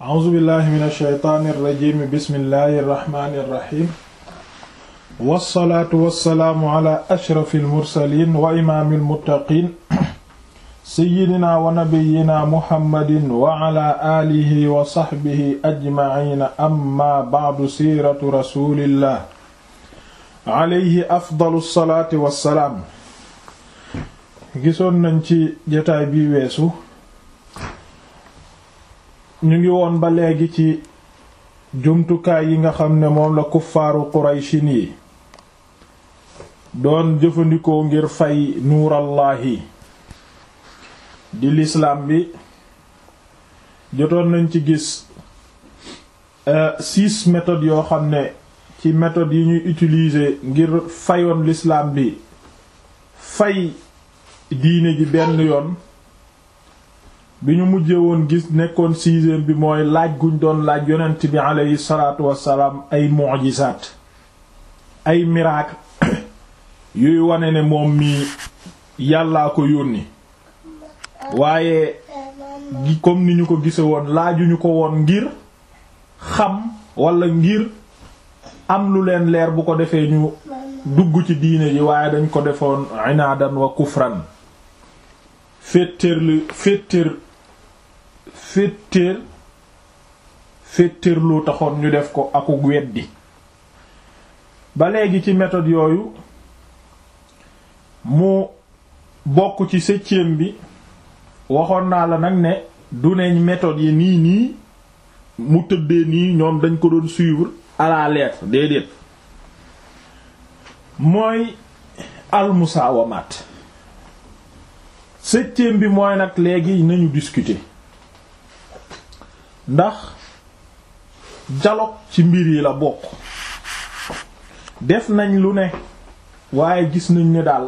a'uuzu billahi min alsheytaani irrajim bismillahi irrahmani irrahim wassalaatu wassalaamu ala ashrafi almursalin wa imaami almuttaqin seyidina wa nabiyina muhammadin wa ala aalihi wa saxbihi ajmaciina amma bacdu siiratu rasulillah alayhi afdalu salaati wassalaam gisoon nañ ci jotaay bi weesu ñu ngi woon ba léegi ci jumtukaay yi nga xam ne moom la kuffaaru qurayshin yi doon jëfandikoo ngir fay nuurallaahi di lislaam bi jotoon nañ ci gis six méthodes yoo xam ne ci méthodes yi ñuy utiliser ngir fayoon lislaam bi fay diine ji benn yoon bi ñu mujjee woon gis nekkoon sixième bi mooy laaj guñ doon laaj yonent bi aleyhi salaatu wassalaam ay mu'jizaat ay miracle yuy wane ne moom mi yàllaa ko yónni waaye gi comme ni ñu ko gise woon laajuñu ko woon ngir xam wala ngir am lu leen leer bu ko defee ñu dugg ci diine ji waaye dañ ko defoon inaadan wa kufran féetéer lu féetéer féetéer féetéer loo taxoon ñu def ko akuk weddi ba léegi ci méthode yooyu mu bokk ci septième bi waxoon naa la nag ne du neñ méthode yi nii nii mu tëddee nii ñoom dañ ko doon suivre à la lettre déedéet mooy almusaawamaat septième bi mooy nag léegi nañu discuter ndax dialogue ci mbir yi la bokk def nañ lu ne waaye gis nañ ne daal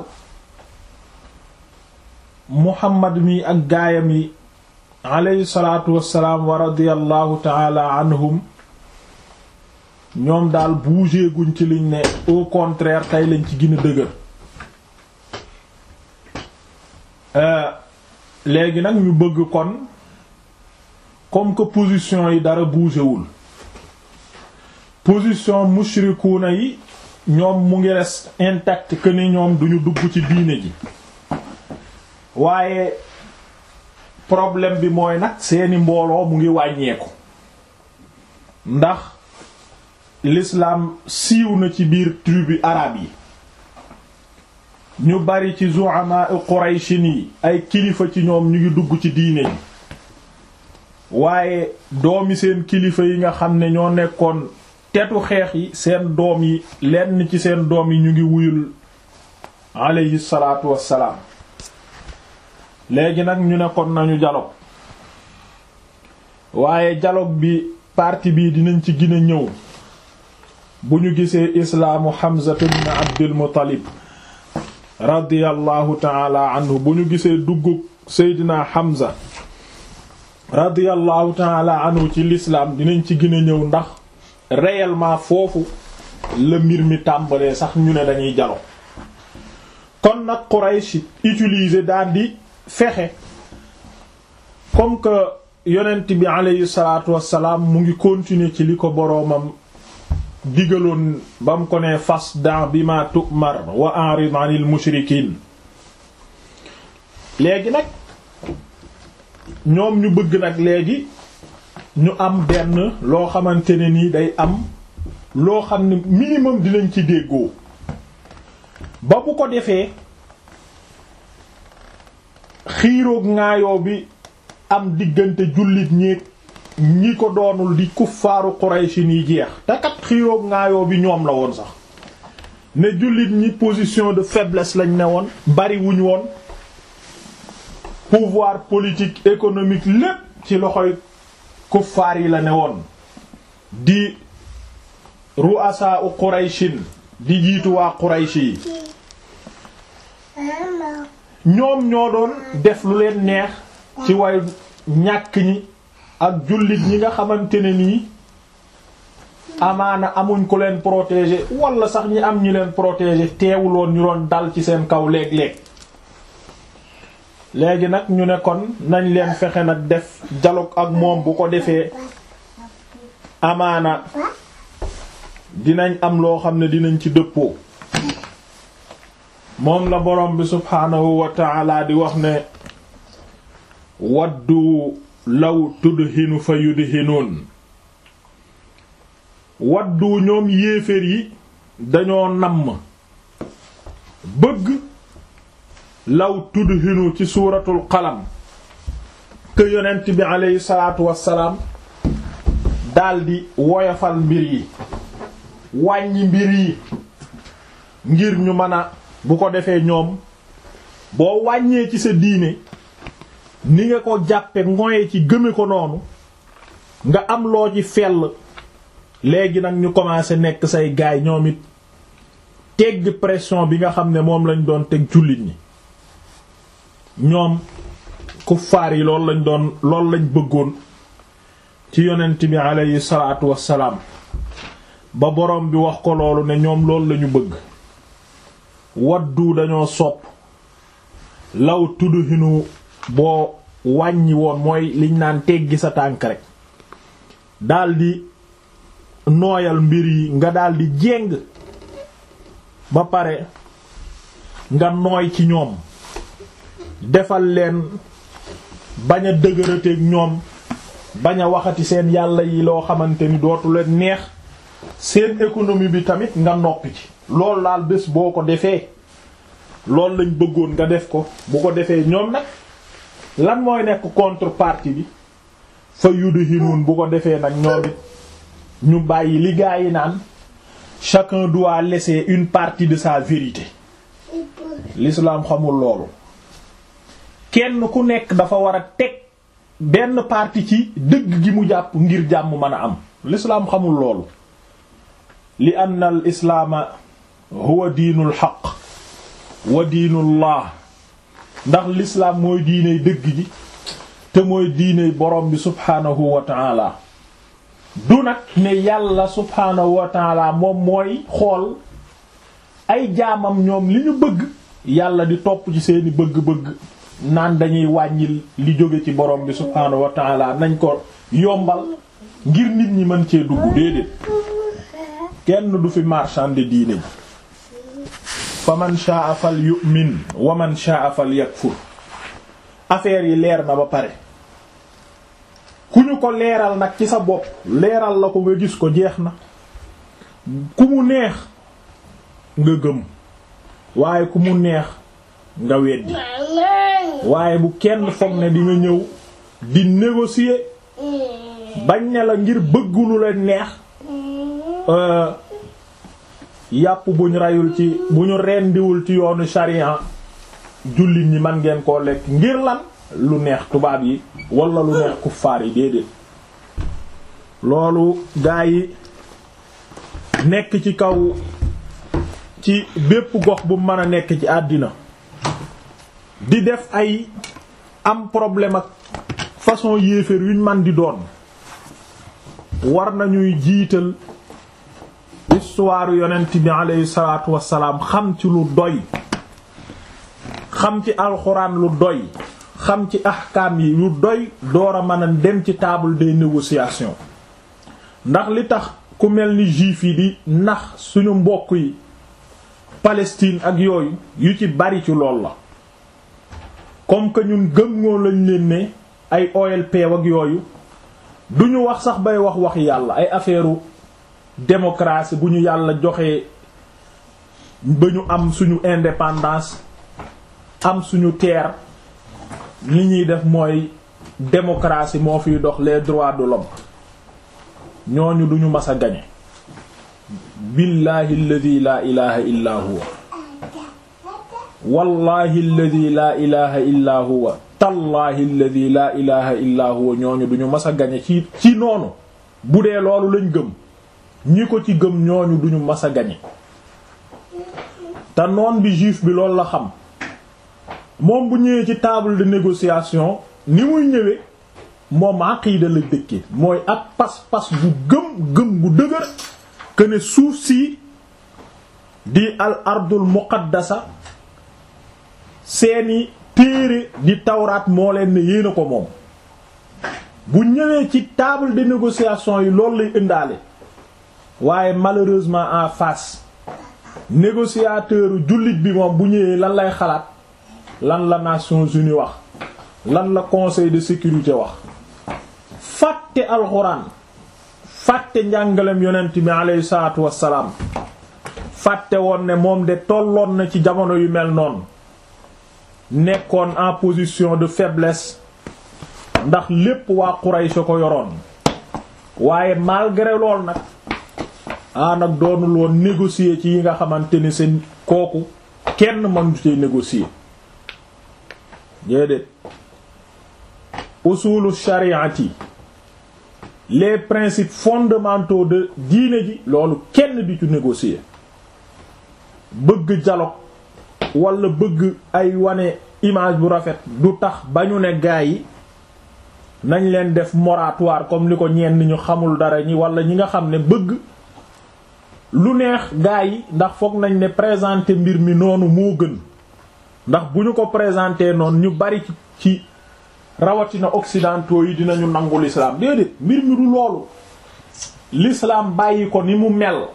Muhammad mi ak gaayam yi alayhi salaatu wassalaam wa radiyallahu taala anhum ñoom daal bougé guñ ci liñ ne au contraire tey lañ ci gën a dëgër léegi nag ñu bëgg kon comme que position yi dara bougé wul position mushrikuuna yi ñoom mu ngi res intact que ni ñoom duñu dugg ci diine ji waaye problème bi mooy nag seeni mbooloo mu ngi wàññeeku ndax l'islam siiw na ci biir tribu arabe yi ñu bari ci zu'ama qurayshin yi ay kilifa ci ñoom ñu ngi dugg ci diine ji waaye doomi seen kilifa yi nga xam ne ñoo nekkoon tetu xeex yi seen doom yi lenn ci seen doom yi ñu ngi wuyul alayhi salaatu wassalaam léegi nag ñu ne kon nañu dialogue waaye dialogue bi parti bii dinañ ci gën a ñëw bu ñu gisee islaamu Hamza ibn Abdul Muttalib radiyallahu taala anhu bu ñu gisee duggu Seydina Hamza radiyallahu taala anhu ci l'islam dinañ ci gën a ñëw ndax réellement foofu la mbir mi tàmbalee sax ñu ne dañuy dialogue kon nag Quraysh utiliser daal di fexe comme que yonent bi aleyhi salaatu wassalaam mu ngi continuer ci li ko boroomam digaloon ba mu ko ne fasda bima tu'mar wa a'rid 'anil mushrikiin léegi nag ñoom ñu bëgg nag léegi ñu am benn loo xamante ne nii day am loo xam ne minimum dinañ ci déggoo ba bu ko defee xiiroog ŋaayoo bi am diggante jullit ñéeg ñi ko doonul di kuffaaru Quraysh yi jeex te kat xiiroog ŋaayoo bi ñoom la woon sax ne jullit ñi position de faiblesse lañ ne woon bari wuñ woon pouvoir politique économique lépp ci loxoy kuffaar yi la ne woon di ru'asa u Qurayshin di jiitu waa Quraysh yi ñoom ñoo doon def lu leen neex ci way ñàkk ñi ak jullit ñi nga xamante ne nii amaana amuñ ko leen protéger wala sax ñi am ñi leen protéger teewuloon ñu doon dal ci seen kaw léeg-léeg léegi nag ñu ne kon nañ leen fexe nag def dialogue ak moom bu ko defee amaana dinañ am loo xam ne dinañ ci dëppoo moom la borom bi subhaanahu wa ta'ala di wax ne waddu law tudhinu fa yudhinuun waddu ñoom yéeféer yi dañoo namm bëgg law tudhinu ci suuratul qalam que yonent bi aleyhi salaatu wassalaam daldi woyofal mbir yi wàññi mbir yi ngir ñu mën a bu ko defee ñoom boo wàññee ci sa diine ni nga ko jàppe ngoye ci gëme ko noonu nga am loo ci fell léegi nag ñu commencé nekk say gaay ñoom it tegg pression bi nga xam ne moom lañ doon teg jullit ñi ñoom kuffaar yi loolu lañ doon loolu lañ bëggoon ci yonent bi aleyhi salaatu wassalaam ba borom bi wax ko loolu ne ñoom loolu lañu bëgg waddu dañoo sopp law tudhinu boo wàññi woon mooy liñ naan teggi sa tànk rek daldi nooyal mbir yi nga daldi jéng ba pare nga nooy ci ñoom defal leen bañ a dëgërateeg ñoom bañ a waxati seen yàlla yi loo xamante ni dootu leen neex seen économie bi tamit nga noppi ci loolu daal bés boo ko defee loolu lañ bëggoon nga def ko bu ko defee ñoom nag lan mooy nekk contrepartie bi fa yudhinuun bu ko defee nag ñoom it ñu bàyyi li gaa yi naan chacun doit laisser une partie de sa vérité l'islam xamul loolu kenn ku nekk dafa war a teg benn partie ci dëgg gi mu jàpp ngir jàmm mën a am l'islam xamul loolu li anna al islaama huwa diinul xaq wa diinullah ndax l'islam mooy diiney dëgg ji te mooy diiney borom bi subhaanahu wa taala du nag ne yàlla subhaanahu wa taala moom mooy xool ay jaamam ñoom li ñu bëgg yàlla di topp ci seeni bëgg-bëgg naan dañuy wàññil li jóge ci borom bi subhaanahu wa taala nañ ko yombal ngir nit ñi mën cee dugg déedéet kenn du fi marchande diine ji fa man sha'a fal yu'min wa man sha'a fal yakfur affaire yi leer na ba pare ku ñu ko leeral nag ci sa bopp leeral la ko nga gis ko jeex na ku mu neex nga gëm waaye ku mu neex nga weddi waaye bu kenn foog ne di nga ñëw di négocier bañ ne la ngir bëgg lu leen neex yàpp bu ñu reyul ci bu ñu rendiwul ci yoonu sharia jullit ñi man ngeen koo lekk ngir lan lu neex tubaab yi wala lu neex kuffaar yi déedéet loolu gaa yi nekk ci kaw ci bépp gox bu mën a nekk ci àddina di def ay am problème ak façon yéeféer yuñ man di doon war nañuy jiital histoire yonent bi aleyhi salaatu wassalaam xam ci lu doy xam ci alxuraan lu doy xam ci ahkaam yi lu doy door a mën a dem ci table des négociations ndax li tax ku mel ni juif yi di nax suñu mbokk yi Palestine ak yooyu yu ci bari ci lool la comme que ñun gëm ngoo lañ leen ne ay OLP ak yooyu duñu wax sax bay wax wax yàlla ay affaire démocratie bu ñu yàlla joxee ba ñu am suñu indépendance am suñu terre li ñuy def mooy démocratie moo fiy dox les droits de l'homme ñooñu duñu mas a gañe billahi alladi laa ilaha illa huwa wallahi alladi laa ilaha illa huwa tallahi alladi laa ilaha illa huwa ñooñu duñu mas a gañe ci ci noonu bu dee loolu lañ gëm ñi ko ci gëm ñooñu duñu mas a gañe te noon bi juif bi loolu la xam moom bu ñëwee ci table de négociation ni muy ñëwee moom aqiida la dëkke mooy ak pas-pas bu gëm gëm bu dëgër que ne suuf si di al ardul muqaddasa seeni téere di tawraat moo leen ne yéena ko moom bu ñëwee ci table de négociation yi loolu lay indaale waaye malheureusement en face négociateur jullit bi moom bu ñëwee lan lay xalaat lan la Nations Unies wax lan la Conseil de sécurité wax fàtte alxuraan fàtte njàngalem yonent bi aleyhi salaatu wassalaam fàtte woon ne moom de tolloon na ci jamono yu mel noonu nekkoon en position de faiblesse ndax lépp waa Quraysh ko yoroon waaye malgré lool nag ah nag doonul woon négocier ci yi nga xamante ni seen kooku kenn mënu ci négocier déedéet usulu shariati les principes fondamentaux de diine ji loolu kenn di ci négocier bëgg dialogue wala bëgg ay wane image bu rafet du tax ba ñu ne gaa yi nañ leen def moratoire comme li ko ñenn ñu xamul dara ñi wala ñi nga xam ne bëgg lu neex gaa yi ndax foog nañ ne présenter mbir mi noonu moo gën ndax bu ñu ko présenter noonu ñu bari ci ci rawatina occidentaux yi dinañu nangu l'islam déedéet mbir mi du loolu l'islam bàyyi ko ni mu mel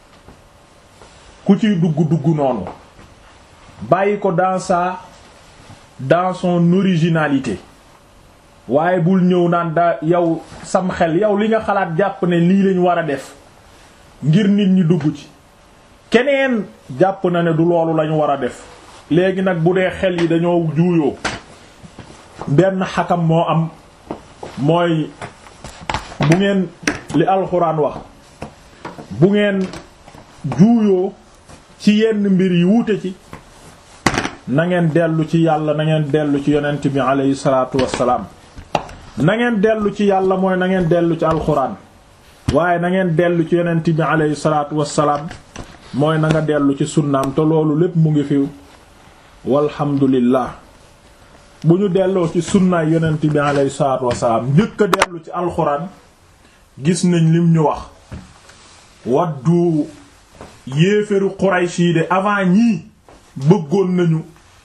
ku ciy dugg dugg noonu bàyyi ko dans sa dans son originalité waaye bul ñëw naan da yow sam xel yow li nga xalaat jàpp ne lii lañ war a def ngir nit ñi dugg ci keneen jàpp na ne du loolu lañu war a def léegi nag bu dee xel yi dañoo juuyoo benn xakam moo am mooy bu ngeen li alxuraan wax bu ngeen juuyoo ci yenn mbir yi wuute ci na ngeen dellu ci yàlla na ngeen dellu ci yonent bi aleyhi salaatu wassalaam na ngeen dellu ci yàlla mooy na ngeen dellu ci alxuraan waaye na ngeen dellu ci yonent bi aleyhi salaatu wassalaam mooy na nga dellu ci sunnaam te loolu lépp mu ngi fi walhamdulillah bu ñu delloo ci sunnaay yonent bi aleyhi salaatu wassalaam njëkk a dellu ci alxuraan gis nañ lim ñu wax waddu yéeféru Quraysh yi de avant ñii bëggoon nañu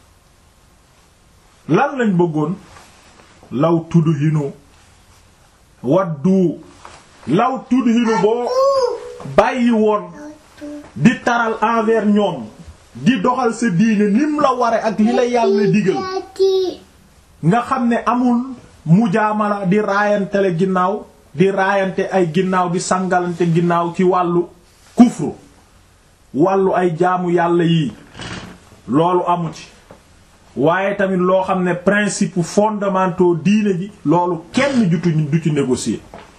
lan lañ bëggoon law tudhinu waddu law tudhinu boo bàyyi woon di taral envers ñoom di doxal sa diine nim la ware ak li la yàlla digal nga xam ne amul mujaamala di raayantele ginnaaw di raayante ay ginnaaw di sangalante ginnaaw ci wàllu kufru wàllu ay jaamu yàlla yii loolu amu ci waaye tamit loo xam ne principe fondamentaux diine ji loolu kenn jutuñ du ci négocier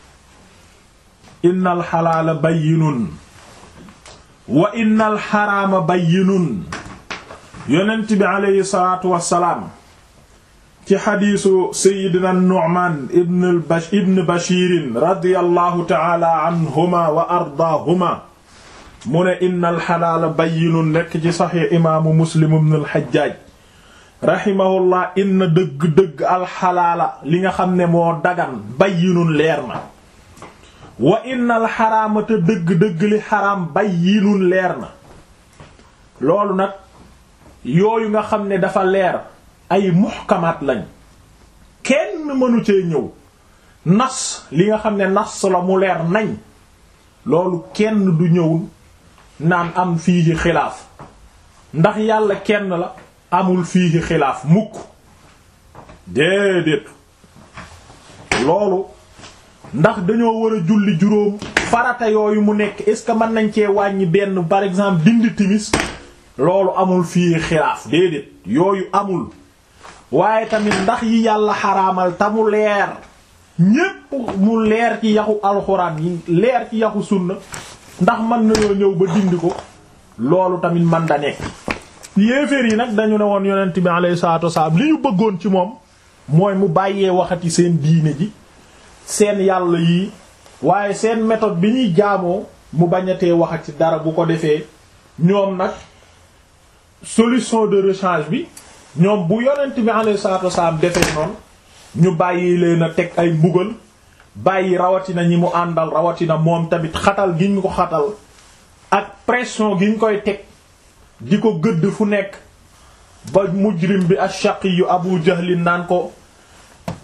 innal xalaala bayyinun wa innal xaraama bayyinun yonent bi aleyhi salaatu wassalaam ci xadiisu sayidina nu'man ibn bash ibn bashirin radiyallahu taala anhuma wa ardaahuma mu ne innal xalaala bayyinun nekk ci saxiix imaamu muslim ibn al-hajjaaj rahimahullah inna dëgg-dëgg alxalaala li nga xam ne moo dagan bayyinun leer na wa innal xaraama te dëgg-dëgg li xaraam bayyinun leer na loolu nag yooyu nga xam ne dafa leer ay muhkamaat lañ kenn mënu cee ñëw nas li nga xam ne nas la mu leer nañ loolu kenn du ñëw naan am fii xilaaf ndax yàlla kenn la amul fii xilaaf mukk déedéet loolu ndax dañoo war a julli juróom farata yooyu mu nekk est-ce que mën nañ cee wàññi benn par exemple dindi timis loolu amul fii xilaaf déedéet yooyu amul waaye tamit ndax yi yàlla xaraamal ta mu leer ñépp mu leer ci yaxu alxuraan yi leer ci yaxu sunna ndax mën nañoo ñëw ba dindi ko loolu tamit man da nekk yéeféer yi nag dañu ne woon yonent bi alayhi salaatu wasalaam li ñu bëggoon ci moom mooy mu bàyyee waxati seen diine ji seen yàlla yi waaye seen méthode bi ñuy jaamoo mu bañatee waxati dara bu ko defee ñoom nag solution de rechange bi ñoom bu yonent bi alayhi salaatu wasalaam defee noonu ñu bàyyi leen a teg ay mbugal bàyyi rawatina ñi mu àndal rawatina moom tamit xatal gi ñu ko xatal ak pression gi ñu koy teg di ko gëdd fu nekk ba mujrim bi ash-shaqi yu abu jahlin naan ko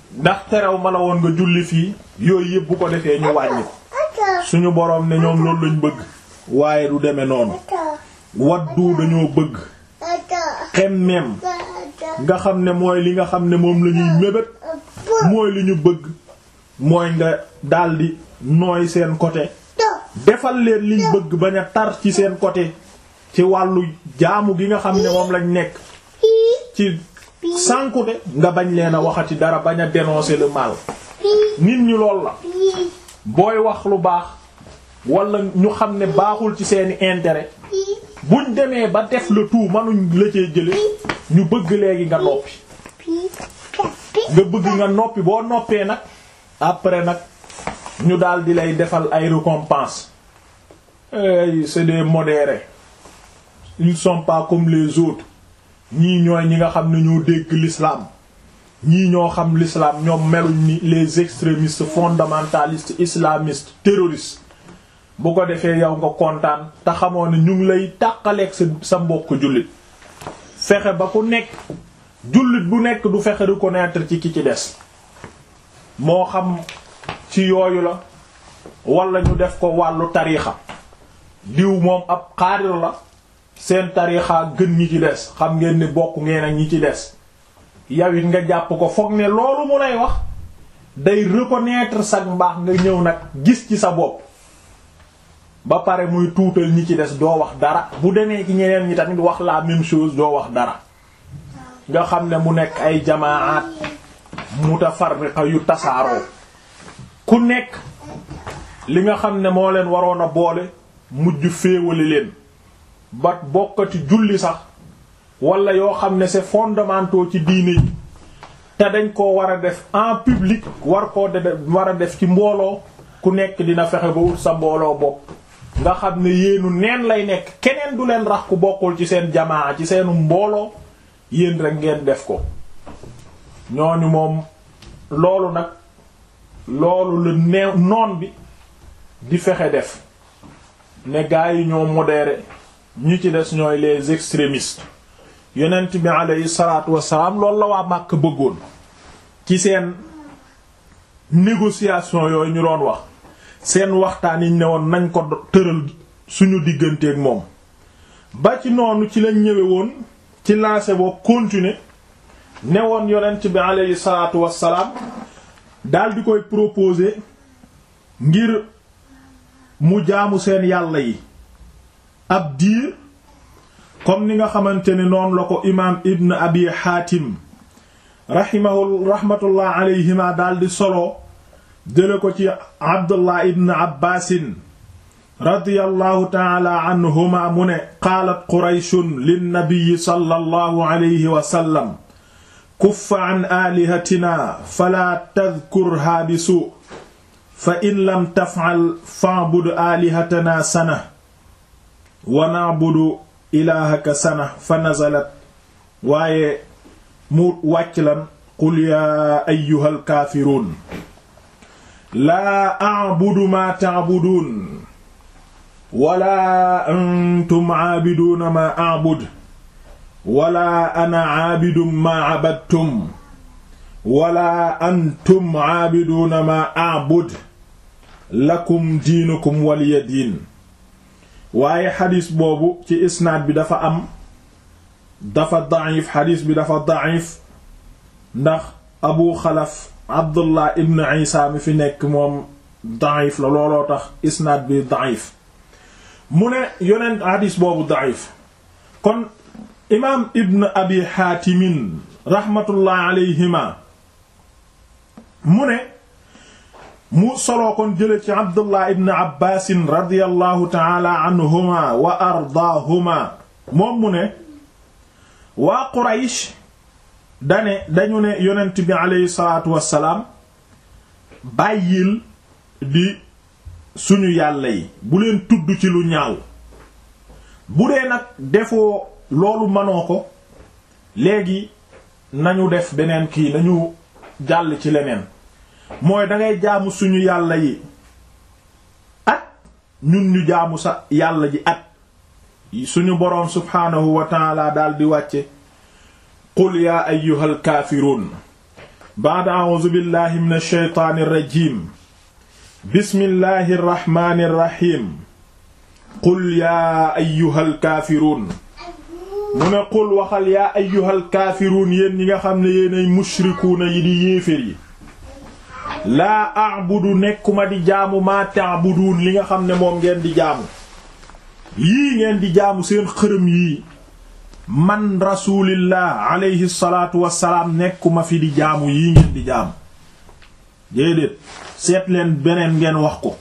ndax terew ma la woon nga julli fii yooyu yëpp bu ko defee ñu wàññi ko suñu boroom ne ñoom loolu lañ bëgg waaye du demee noonu waddu dañoo bëgg xemmeem nga xam ne mooy li nga xam ne moom la ñuy mébét mooy li ñu bëgg mooy nga daldi nooy seen côté defal leen liñ bëgg bañ a tar ci seen côté ci wàllu jaamu gi nga xam ne moom lañ nekk ci sànkute nga bañ leen a waxati dara bañ a dénoncer le mal nit ñi lool la booy wax lu baax wala ñu xam ne baaxul ci seeni intérêt buñ demee ba def le tout manuñ la cee jële ñu bëgg léegi nga noppi nga bëgg nga noppi boo noppee nag après nag ñu daal di lay defal ay récompenses ay c'est des modérés ils sont pas comme les autres ñii ñooy ñi nga xam ne ñoo dégg l'islam ñii ñoo xam l'islam ñoom meluñ ni les extrémistes fondamentalistes islamistes terroristes bu ko defee yow nga kontaan te xamoo ne ñu ngi lay tàqaleeg sa sa mbokk jullit fexe ba ku nekk jullit bu nekk du fexe reconnaître ci ki ci des moo xam ci yooyu la wala ñu def ko wàllu tariixa diw moom ab xaarir la seen tariixa gën ñi ci des xam ngeen ne bokk ngeen ak ñi ci des yow it nga jàpp ko foog ne loolu mu lay wax day reconnaître sa mbaax nga ñëw nag gis ci sa bopp ba pare muy tuutal ñi ci des doo wax dara bu demee ci ñeneen ñi tamit wax la même chose doo wax dara nga xam ne mu nekk ay jamaat mutafarriqa yu tasaaroo ku nekk li nga xam ne moo leen waroon a boole mujj féewale leen ba bokkati julli sax wala yoo xam ne c'est fondamentaux ci diine yi te dañ koo war a def en public war koo de war a def ci mbooloo ku nekk dina fexe ba wut sa mbooloo bopp nga xam ne yéenu neen lay nekk keneen du leen rax ku bokkul ci seen jamaa ci seenu mbooloo yéen rek ngeen def ko ñooñu moom loolu nag loolu la neew noon bi di fexe def ne gaa yi ñoo modéré ñi ci des ñooy les extrémistes yonent bi aleyhi salaatu wassalaam loolu la waa Màkk bëggoon ci seen négociation yooyu ñu doon wax seen waxtaan yi ne woon nañ ko tëral suñu digganteeg moom ba ci noonu ci lañ ñëwe woon ci lancé boo continuer ne woon yonent bi aleyhi salaatu wassalaam daal di koy proposer ngir mu jaamu seen yàlla yi ab diir comme ni nga xamante ne noonu la ko imaam ibn abi xaatim rahimahu rahmatullah alayhima daal di solo jële ko ci abdullah ibn abbaasin radiyallahu taala anhuma mu ne qaalat qurayshun linnabiyi sallallahu alayhi wa sallam kuffa an aalihatina falaa tadkurhaa bi suu fa in lam taf'al fa'bud aalihatanaa sana wa na'budu ilaahaka sana fa nazalat waaye mu wàcc lan qul yaa ayyuhal kaafiruun laa a'budu maa ta'buduun wala antum aabiduuna maa a'bud wala ana aabidun maa abadtum wala antum aabiduuna maa a'bud lakum diinukum waliya diin waaye xadis boobu ci isnaad bi dafa am dafa da'if xadis bi dafa da'if ndax abu xalaf abdullah ibn isa mi fi nekk moom da'if la looloo tax isnaad bi da'if mu ne yonent xadis boobu da'if kon imaam ibn abi xaatimin rahmatullah alayhima mu ne mu soloo kon jële ci abdullah ibn abbaasin radiallahu taala anhuma wa ardaahuma moom mu ne waa quraysh dane dañu ne yonent bi aleyhi salaatu wassalaam bàyyil di suñu yàlla yi bu leen tudd ci lu ñaaw bu dee nag defoo loolu manoo ko léegi nañu def beneen kii nañu jàll ci leneen mooy dangay jaamu suñu yàlla yi at ñun ñu jaamu sa yàlla ji at suñu boroom subhaanahu wa taala daal di wàcce qul yaa ayyuhal kaafiruun ba'da a'uuzu billahi minash shaytaanir rajiim bismillahir rahmaanir rahiim qul yaa ayyuhal kaafiruun mu ne qul waxal yaa ayyuhal kaafiruun yéen ñi nga xam ne yéenay mushrikuuna yi di yéefér yi laa a'budu nekkuma di jaamu maa ta'buduun li nga xam ne moom ngeen di jaamu yii ngeen di jaamu seen xërëm yii man rasulillah alayhi salaatu wassalaam nekkuma fi di jaamu yii ngeen di jaamu déedéet seet leen beneen ngeen wax ko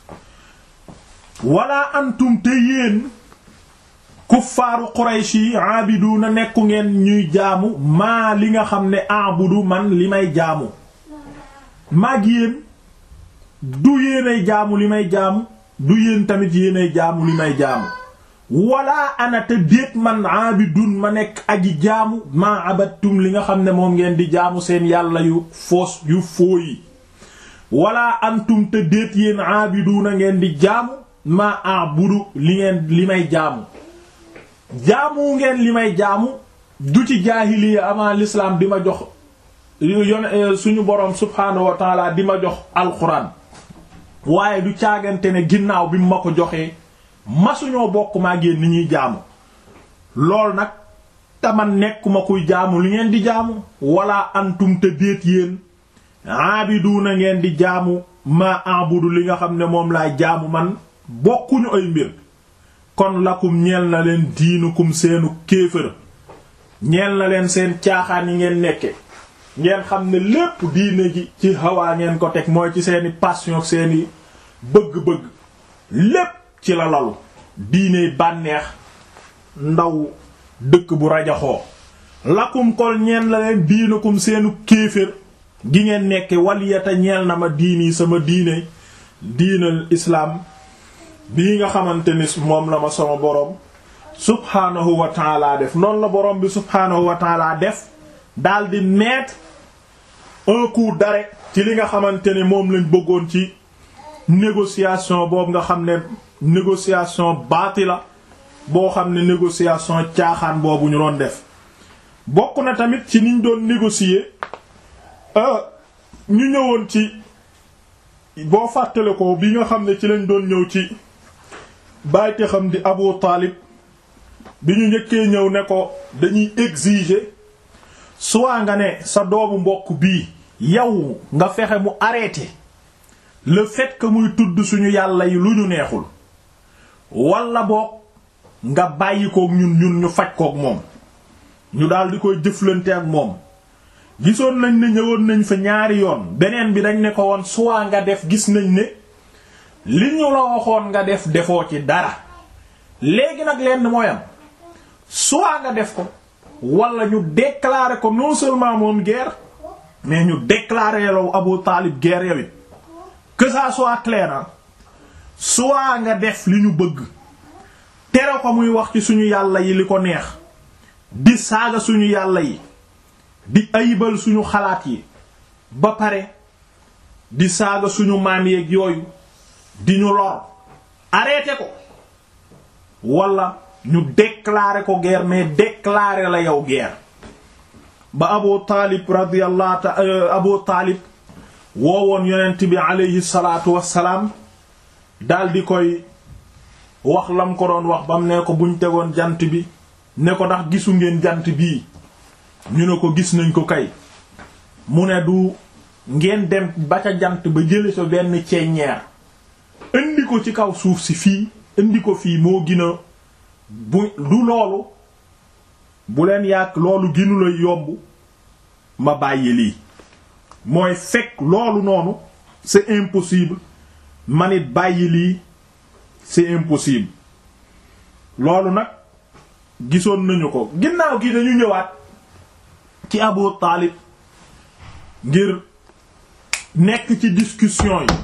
wala antum te yéen kuffaaru qurayshi yi aabiduuna nekku ngeen ñuy jaamu maa li nga xam ne a'budu man li may jaamu maag yéen du yéenay jaamu li may jaamu du yéen tamit yéenay jaamu li may jaamu wala ana te déet man aabidun ma nekk aji jaamu maa abattum li nga xam ne moom ngeen di jaamu seen yàlla yu foos yu fooyi wala antum te déet yéen aabiduuna ngeen di jaamu maa a'budu li ngeen li may jaamu jaamu ngeen li may jaamu du ci jaahiliya avant l'islam di ma jox yon suñu boroom subhaanahu wa taala di ma jox alxuraan waaye du caagante ne ginnaaw bi mu ma ko joxee masuñoo bokk maa génn ni ñuy jaamu lool nag taman nekkuma kuy jaamu li ngeen di jaamu wala antum te déet yéen aabiduuna ngeen di jaamu ma abudu li nga xam ne moom laay jaamu man bokkuñu ay mbir kon lakum ñeel na leen diinukum seenu kéefër ñeel na leen seen caaxaan yi ngeen nekke ngeen xam ne lépp diine ji ci hawaa ngeen ko teg mooy ci seeni passion seeni bëgg-bëgg lépp ci la lalu diine bànneex ndaw dëkk bu rajaxoo lakum kol ñeen la leen diinukum seenu kéefër gi ngeen nekke waliyata ñeel na ma diini sama diine diinal islaam bii nga xamante ni moom la ma sama borom subhaanahu wa taala def noonu la borom bi subhaanahu wa taala def daldi mettre un coup d'arrêt ci li nga xamante ne moom lañ bëggoon ci négociation boobu nga xam ne négociation baati la boo xam ne négociation caaxaan boobu ñu doon def bokk na tamit ci niñ doon négocier ñu ñëwoon ci boo fàttale ko bi nga xam ne ci lañ doon ñëw ci bàyyte xam di Abu Taalib bi ñu njëkkee ñëw ne ko dañuy exiger soit nga ne sa doomu mbokk bii yow nga fexe mu arrêter le fait que muy tudd suñu yàlla yi lu ñu neexul wala boog nga bàyyi kook ñun ñun ñu faj kook moom ñu daal di koy jëflante ak moom gisoon nañ ne ñëwoon nañ fa ñaari yoon beneen bi dañ ne ko woon soit nga def gis nañ ne li ñu la waxoon nga def defoo ci dara léegi nag lenn mooy am soit nga def ko wala ñu déclarer ko non seulement moom guerre mais ñu déclarer yow Abu Talib guerre yow it que ça soit clair soit nga def li ñu bëgg tere ko muy wax ci suñu yàlla yi li ko neex di saaga suñu yàlla yi di ayibal suñu xalaat yi ba pare di saaga suñu maam yeeg yooyu di ñu lor arrêté ko wala ñu déclarer ko guerre mais déclarer la yow guerre ba Abu Taalib radiyallahu ta Abu Taalib woowoon yonent bi aleyhi salaatu wassalaam dal di koy wax lam ko doon wax bam ne ko buñ tegoon jant bi ne ko ndax gisu ngeen jant bii ñu ne ko gis nañ ko kay mu ne du ngeen dem ba ca jant ba jële sa benn ceeññeer indi ko ci kaw suuf si fii indi ko fii moo gina bu du loolu bu leen yàgg loolu ginu la yomb ma bàyyi lii mooy fekk loolu noonu c'est impossible manit bàyyi lii c'est impossible loolu nag gisoon nañu ko ginnaaw gi dañu ñëwaat ci Abu Taalib ngir nekk ci discussion yi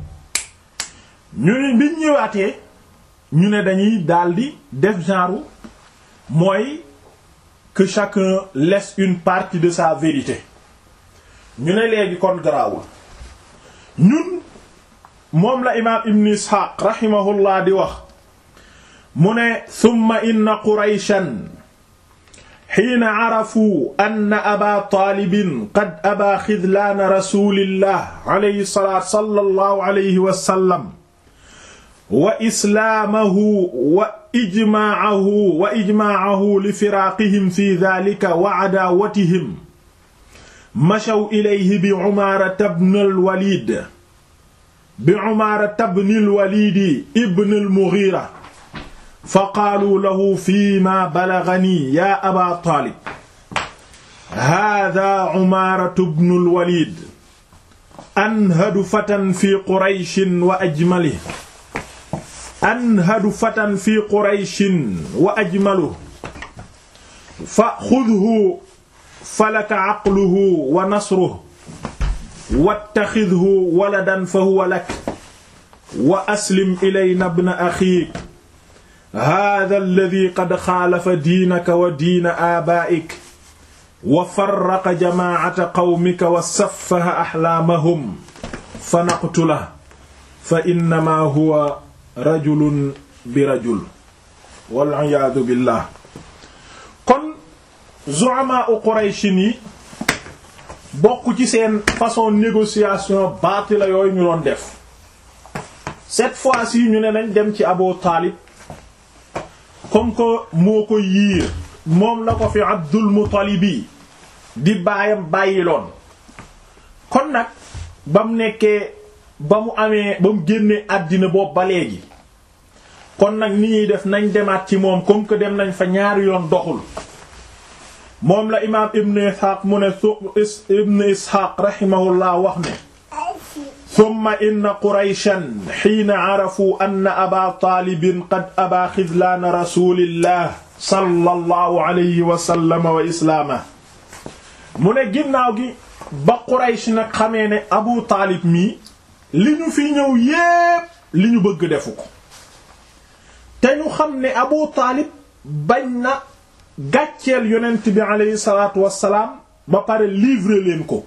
ñu ne biñ ñëwaatee ñu ne dañuy daldi def genre mooy que chacun laisse une partie de sa vérité ñu ne léegi kon garaawul ñun moom la imaam Ibn Ishaq rahimahullah di wax mu ne thumma inna qurayshan xiina carafuu anna aba taalibin qad abaa xidlaana rasulillah alayhi salaatu sallallahu alayhi wa sallam wa islaamahu wa ijmaacahu wa ijmaacahu li firaaqihim fi daalika wa cadaawatihim machaw ilayhi bi Umaarata bnil Waliid bi Umaarata bnil Waliid ibnil Mughiira fa qaaluu lahu fiimaa balaganii yaa Abaa Taalib haadaa Umaaratu bnul Waliid anhadu fatan fi Qurayshin wa ajmalihi anhadu fatan fi Qurayshin wa ajmaluhu fa xudhu falaka aqluhu wa nasruhu wattaxidhu waladan fa huwa lak wa aslim ilayna ibna axiik haaza allazii qad xaalafa diinaka wa diina aabaa'ik wa farraqa jamaacata qawmika wa saffaha axlaamahum fa naqtulahu fa innamaa huwa rajulun bi rajul wal iyaadu billaah kon zu'amaa u Qurayshin yi bokk ci seen façon négociation baatila yooyu ñu doon def cette fois-ci ñu ne nañ dem ci Abu Taalib comme que moo ko yiir moom la ko fi Abdul Muttalibi di baayam bàyyiloon kon nag ba mu nekkee ba mu amee ba mu génnee àddina boobu ba léegi kon nag ni ñuy def nañ demaat ci moom comme que dem nañ fa ñaari yoon doxul moom la imaam ibn isxaaq mu ne ibn isxaaq raximahullah wax ne summa inna qurayshan xiina carafuu anna aba taalibin qad abaa xidlaana rasulillah sallallahu alayhi wa sallam wa islaamah mu ne ginnaaw gi ba quraysh nag xamee ne abu taalib mii li ñu fi ñëw yépp li ñu bëgg defu ko te ñu xam ne abu taalib bañ na gàcceel yonent bi aleyhi salaatu wassalaam ba pare livrer leen ko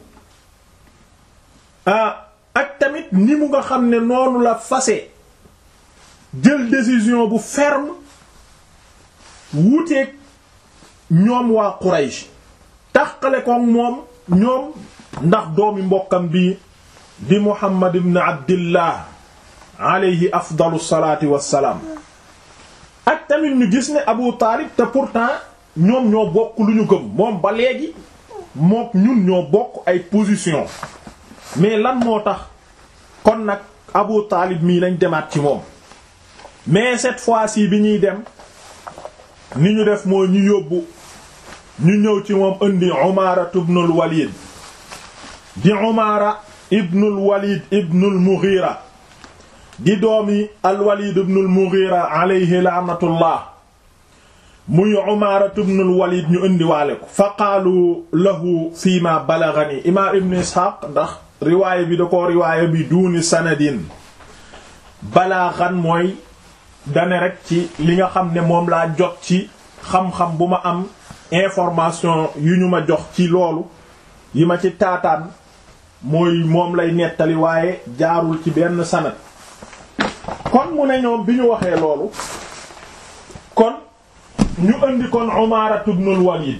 ak tamit ni mu nga xam ne noonu la fase jël décision bu ferme wuuteeg ñoom waa Quraysh taxale ko moom ñoom ndax doomi mbokkam bi di Muhammad ibn Abdillah aleyhi afdalu salaati wassalaam ak tamit ñu gis ne Abu Taalib te pourtant ñoom ñoo bokk lu ñu gëm moom ba léegi mook ñun ñoo bokk ay position mais lan moo tax kon nag Abu Taalib mii lañ demaat ci moom mais cette fois-ci bi ñuy dem ni ñu def mooy ñu yóbbu ñu ñëw ci moom indi Umaara ibnul Walid di Umaara ibnul Walid ibnul Mughira di doomi al-Walid ibnul Mughira alayhi la'natullah muy Umaara ibnul Walid ñu indiwaale ko fa qaalu lahu fii ma balaghani imaam ibn Ishaq ndax riwaaya bi da ko riwaaya bi duuni sanadin balaghan mooy dane rek ci li nga xam ne moom laa jot ci xam-xam bu ma am information yu ñu ma jox ci loolu yi ma ci taataan mooy moom lay nettali waaye jaarul ci benn sanad kon mu ne ñoom bi ñu waxee loolu kon ñu indi kon Umaara ibnul Walid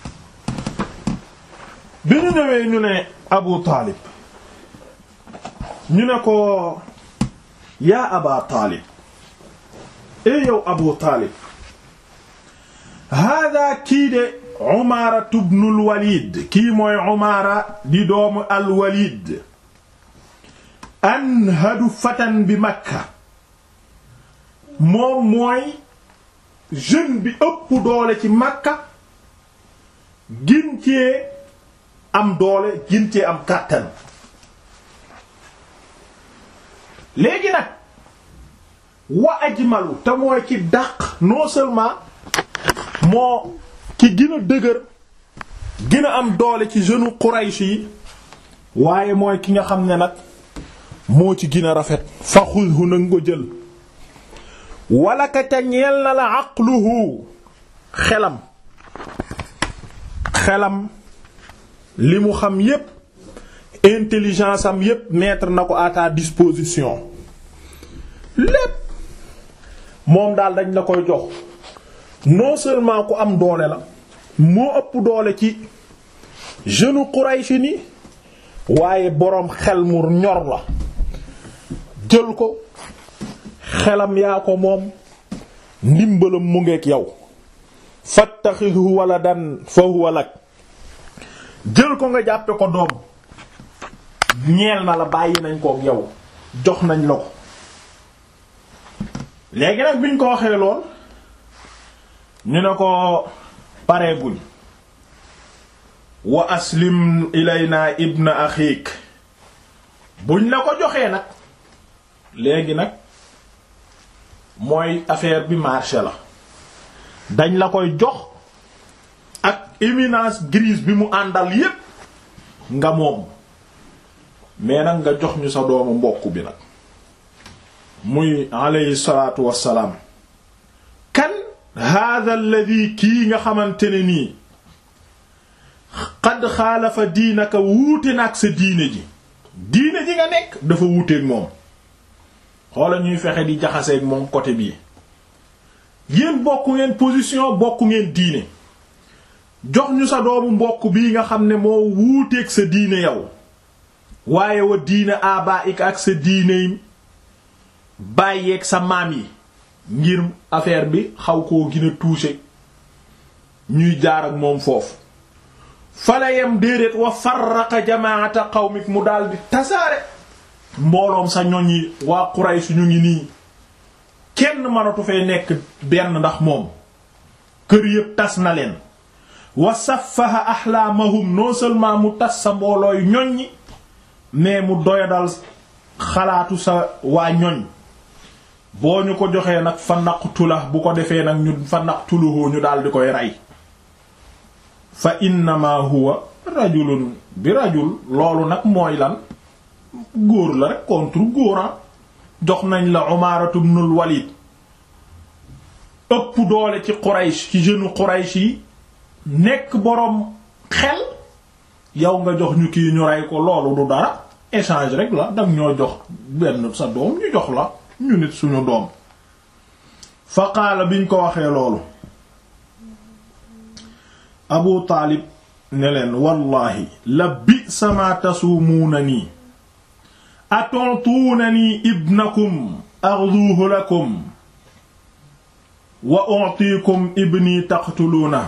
bi ñu ñëwee ñu ne Abu Taalib ñu ne ko yaa Aba Taalib e yow Abu Taalib hada kii de Umaara ibnul Walid kii mooy Umaara di doomu al Walid anhadu fatan bi Makka moom mooy jeune bi ëpp doole ci Makka gin cee am doole gin cee am kàttan léegi nag wa ajmalu te mooy ci dàq non seulement moo ki gën a dëgër gën a am doole ci jeune Quraysh yi waaye mooy ki nga xam ne nag moo ci gën a rafet fa xudhu na nga ko jël wala ka ca ñeel na la aqluhu xelam xelam li mu xam yépp intelligence am yépp mettre na ko à ta disposition lépp moom daal dañ la koy jox non seulement ku am doole la moo ëpp doole ci jeune Quraysh ni waaye boroom xel mu ñor la jël ko xelam yaa ko moom ndimbalam mu ngeek yow fattaxihu waladan fa huwa lak jël ko nga jàppe ko doom ñeel na la bàyyi nañ kook yow jox nañ la ko léegi nag biñ ko waxee lool ñu ne ko pareeguñ wa aslim ilayna ibna axiik buñ la ko joxee nag léegi nag mooy affaire bi marché la dañ la koy jox ak éminence grise bi mu àndal yépp nga moom mais nag nga jox ñu sa doomu mbokk bi nag muy alayhi salaatu wassalaam kan hada alladi kii nga xamante ne nii xad xaalafa diinaka wuute na ak sa diine ji diine ji nga nekk dafa wuuteeg moom xoola ñuy fexe di jaxaseeg moom côté bii yéen bokk ngeen position bokk ngeen diine jox ñu sa doomu mbokk bii nga xam ne moo wuuteeg sa diine yow waaye wa diine abaik ak sa diine bàyyeeg sa maam yi ngir affaire bi xaw koo gën a touché ñuy jaar ak moom foofu fala yem déedéet wa farraqa jamaata qawmik mu daldi tasaare mbooloom sa ñoñ yi waa Quraysh ñu ngi nii kenn mënatu fay nekk benn ndax moom kër yépp tas na leen wa saffaha ahlaamahum non seulement mu tas sa mboolooy ñoññi mais mu doyadal xalaatu sa waa ñoñ boo ñu ko joxee nag fa naqtula bu ko defee nag ñu fa naqtuluhu ñu daal di koy rey fa innama huwa rajulun bi rajul loolu nag mooy lan góor la rek contre góoran jox nañ la Umaaratu ibnul Walid ëpp doole ci Quraysh ci jeune Quraysh yi nekk boroom xel yow nga jox ñu kii ñu rey ko loolu du dara échange rek la dang ñoo jox benn sa doom ñu jox la ñu nit suñu doom fa qaala biñ ko waxee loolu Abu Taalib ne leen wallahi la bi sama tasuumuuna nii atontuunanii ibnakum axduuhu lakum wa utiikum ibni taqtuluuna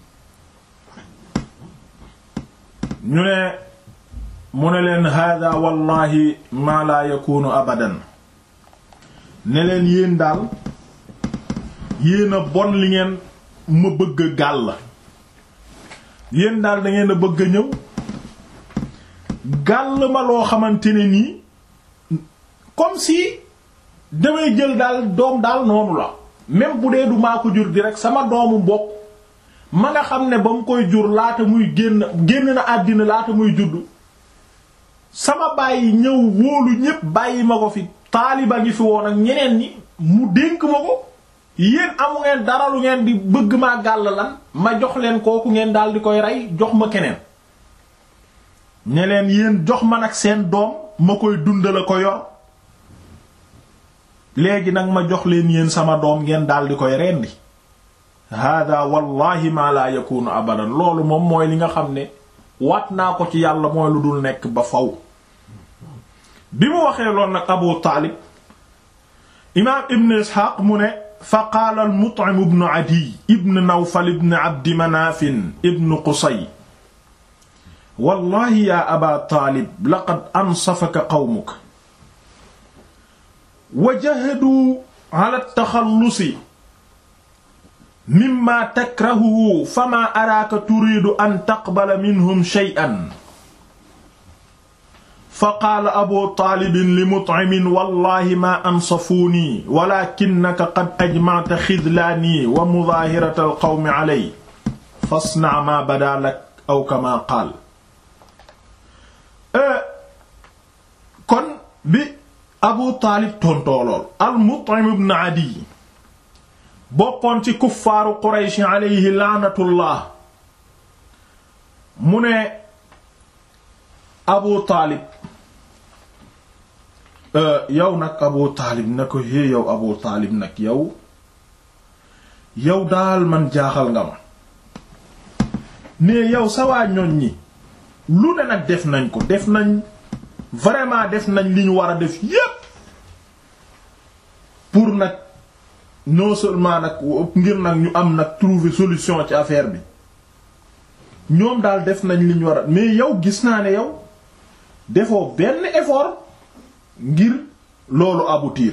ñu ne mu ne leen hada wallahi maa laa yakunu abadan ne leen yéen daal yéen a bon li ngeen ma bëgg a gàll yéen daal da ngeen a bëgg a ñëw gàll ma loo xamante ne nii comme si damay jël daal doom daal noonu la même bu dee du maa ko jur di rek sama doomu mbokk ma nga xam ne ba mu koy jur laata muy génn génn na àddina laata muy judd sama bàyyi ñëw wóolu ñépp bàyyi ma ko fi taaliba ngi fi woon ak ñeneen ñi mu dénk ma ko yéen amu ngeen dara lu ngeen di bëgg maa gàll lan ma jox leen kooku ngeen daal di koy rey jox ma keneen ñe leen yéen jox ma nag seen doom ma koy dundal ko yor léegi nag ma jox leen yéen sama doom ngeen daal di koy rendi hada wallahi ma la yakunu abadan loolu moom mooy li nga xam ne waat naa ko ci yàlla mooy lu dul nekk ba faw bi mu waxee loolu nag abu taalib imaam ibn isxaaq mu ne fa qaala al mut'im ibn adiy ibn nawfal ibn abdi manaafin ibn qusay wallahi ya aba taalib laqad ansafaka qawmuka wa jahadu ala taxallusi mimma takrahuhu fama araaka turiidu an taqbala minhum shay'an fa qaala abu taalibin li mut'imin wallahi ma ansafuunii walakinnaka qad ajma'ta xidlaanii wa mudaahirata alqawmi alay fasna' ma badaa lak aw kama qaal kon bi abu taalib tontoolool al mut'im ibn adiy bokkoon ci kuffaaru quraysh alayhi laanatullah mu ne abu taalib yow nag abu taalib na ko hé yow abu taalib nag yow yow daal man jaaxal nga ma mais yow sa waa ñoñ ñi lu ne nag def nañ ko def nañ vraiment def nañ li ñu war a def yépp pour nag non seulement nag ngir nag ñu am nag trouver solution ci affaire bi ñoom daal def nañ li ñu war a mais yow gis naa ne yow defoo benn effort ngir loolu aboutir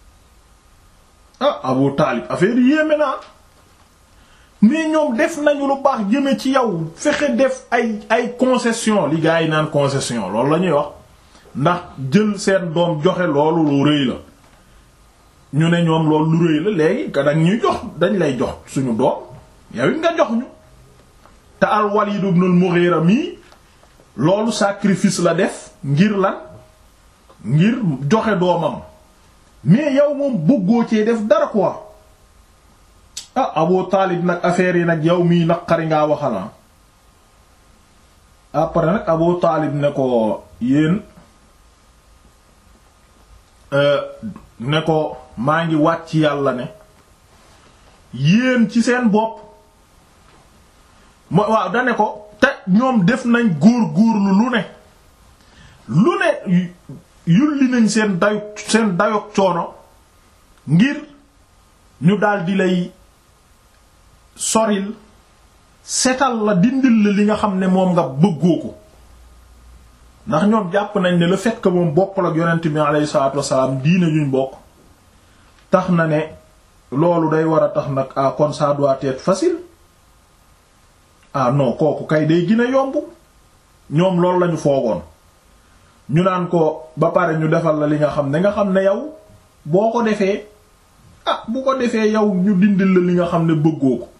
ah Abu Taalib affaire yi yéeme naa mais ñoom def nañu lu baax jëme ci yow fexe def ay ay concession li gars yi naan concession loolu la ñuy wax ndax jël seen doom joxe loolu lu rëy la ñu ne ñoom loolu lu rëy la léegi ka dañ ñuy jox dañ lay jox suñu doom yow it nga jox ñu te al Walid ibn al Mughira mii loolu sacrifice la def ngir lan ngir joxe doomam mais yow moom bëggoo cee def dara quoi ah Abu Taalib nag affaire yi nag yow mii naqari ngaa waxala après nag Abu Taalib ne ko yéen ne ko maa ngi wàcc yàlla ne yéen ci seen bopp mo waaw da ne ko te ñoom def nañ góor góorlu lu ne lu ne yulli nañ seen dayu seen dayok coono ngir ñu daldi lay soril setal la dindil la li nga xam ne moom nga bëggoo ko ndax ñoom jàpp nañ ne le fait que moom bokkul ak yonent bi alayhi salaatu wassalaam diine ñuñ bokk tax na ne loolu day war a tax nag ah kon ça doit être facile ah non kooku kay day gën a yomb ñoom loolu lañu foogoon ñu naan ko ba pare ñu defal la li nga xam ne nga xam ne yow boo ko defee ah bu ko defee yow ñu dindil la li nga xam ne bëggoo ko